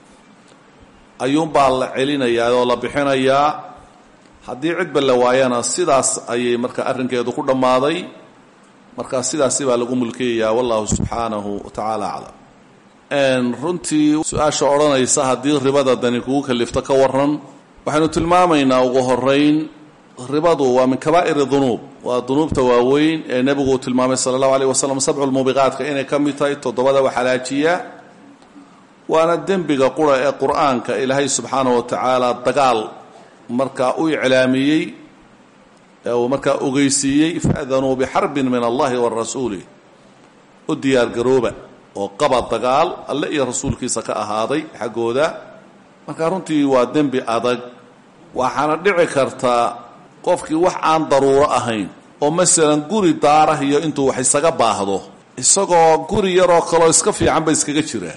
ayuunbaa la celinayaa oo la bixinayaa haddii cidba la waayana sidaas ayay marka arrinkeedu ku dhammaaday marka sidaasi baa lagu mulkiyayaa wallahu subxaanahu wa tacaala aclam runtii su-aasha odhanaysa haddii ribada dani kugu kalifto ka waran waxaynu tilmaamaynaa ugu horeyn ribadu waa min kabaa'ir dunuub waa dunuubta waaweyn ee nebigu uu tilmaamay sala allahu aleyh wasalam sabcu lmuubiqaatka inay ka mid tahay toddobada waxalaajiya waana dembiga qura ee qur-aanka ilaahay subxaanahu wa tacaala dagaal markaa u iclaamiyey ee uu markaa ogeysiiyey faadanuu bixarbin min allahi wa rasuulih u diyaargarooba oo qaba dagaal alle iyo rasuulkiisa ka ahaaday xaggooda marka runtii waa dembi adag waxaana dhici kartaa qofkii wax aan daruuro ahayn oo masalan guri daarah iyo intuu wax isaga baahdo isagoo guri yaroo kaloo iska fiicanba iskaga jira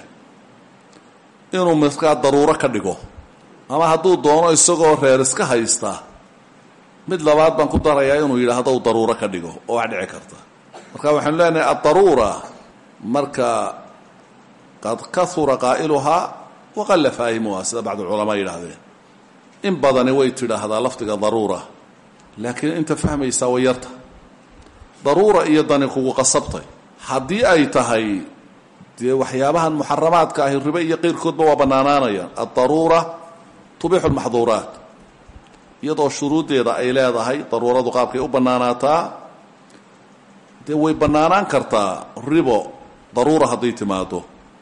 inuu markaa daruuro ka dhigo ama hadduu doono isagoo reer iska haysta mid labaad baan ku darayaa inuu yidhaahdo u daruuro ka dhigo oo wax dhici karta marka waxaanu leenahay addaruura marka qad kahura qaa'iluhaa waqalla faahimuha sida bacduculamaa yidhaahdeen in badani way tidhaahdaa lafdiga daruura laakiin inta fahmaysaa way yarta daruura iyo dani kugu qasabtay haddii ay tahay dee waxyaabahan muxaramaadka ahi ribe iyo qeyrkoodba waa bannaanaanayaan addaruura tubixu lmaxduuraat iyadoo shuruuddeeda ay leedahay daruuradu qaabkay u bannaanaataa dee way bannaanaan kartaa ribo daruura hadday timaado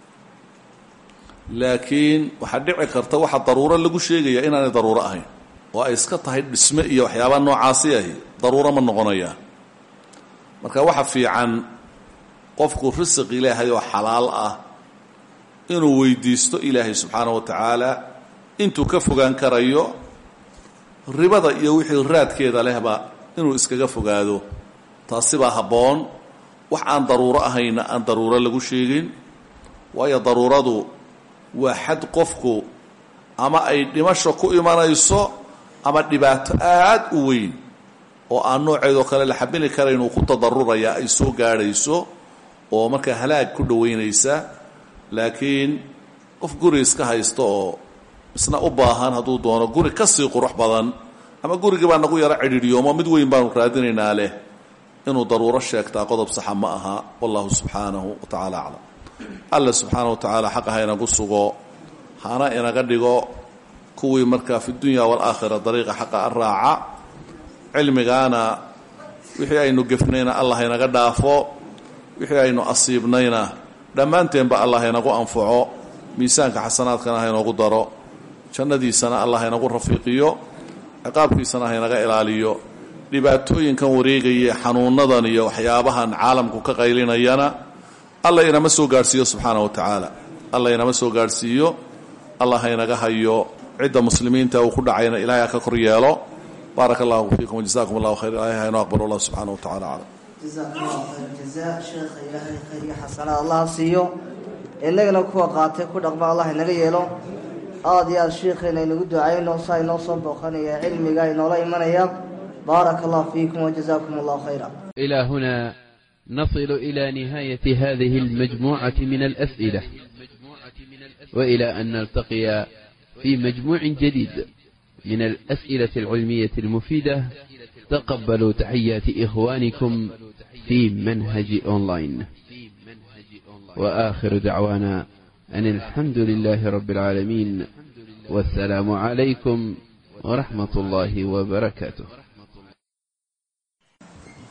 laakiin waxaa dhici karta waxa daruuro lagu sheegaya inaanay daruuro ahayn oo ay iska tahay dhisme iyo waxyaabaa noocaasi ahi daruuro ma noqonayaan marka waxa fiican qofku risiq ilaahay oo xalaal ah inuu weydiisto ilaahay subxaana wa tacaala intuu ka fogaan karayo ribada iyo wixii raadkeeda lehba inuu iskaga fogaado taasibaa habboon wax aan daruuro ahayna aan daruuro lagu sheegin waayo daruuradu waa xad qofku ama ay dhimasho ku imanayso ama dhibaato aad u weyn oo aan nooceedoo kale la xabili karayn uu ku tadaruraya ay soo gaadhayso oo markaa halaag ku dhoweynaysa laakiin qof guri iska haysta oo isna u baahan hadduu doono guri ka sii qurux badan ama gurigii baa nagu yaro cidhiidhiyoomo mid weyn baanu raadinaynaa leh inuu daruuro sheegtaa qodob saxa ma aha wallahu subxaanahu wa tacaala aclam alla subxaana wa tacaala xaqa ha inagu sugo hana inaga dhigo kuwii markaa fi dunya waalaakhira dariiqa xaqa a raaca cilmigaana wixii aynu gefnayna allah inaga dhaafo wixii aynu asiibnayna dhammaanteenba allah inagu anfaco miisaanka xasanaadkana ha inoogu daro jannadiisana allah inagu rafiiqiyo ciqaabkiisana ha inaga ilaaliyo dhibaatooyinkan wareegaya xanuunadan iyo waxyaabahan caalamku ka qaylinayana alla inama soo gaadhsiiyo subxaana wa tacaala alla inama soo gaadhsiiyo allah ha inaga hayo cidda muslimiinta uu ku dhacayna ilahay ha ka kor yeelo baaraka allahu fiikum wajazakum allahu khayr ilahay ha inoo aqbal allah subxaana wa tacala aclam jazakum allahu khayr jazaa sheekha ilaahay khayr iyo xasanaad allah siiyo innagana kuwa qaatay ku dhaqma allah inaga yeelo aada iyo aada sheikheena inagu ducayno saa inoo soo booqanaya cilmiga inoola imanaya baaraka allah fiikum wajazaakum allahu khayra إلى هنا نصل إلى نهاية هذه المجموعة من الأسئلة وإلى أن نلتقي في مجموع جديد من الأسئلة العلمية المفيدة تقبلوا تحيات إخوانكم في منهج أونلاين وآخر دعوانا أن الحمد لله رب العالمين والسلام عليكم ورحمة الله وبركاته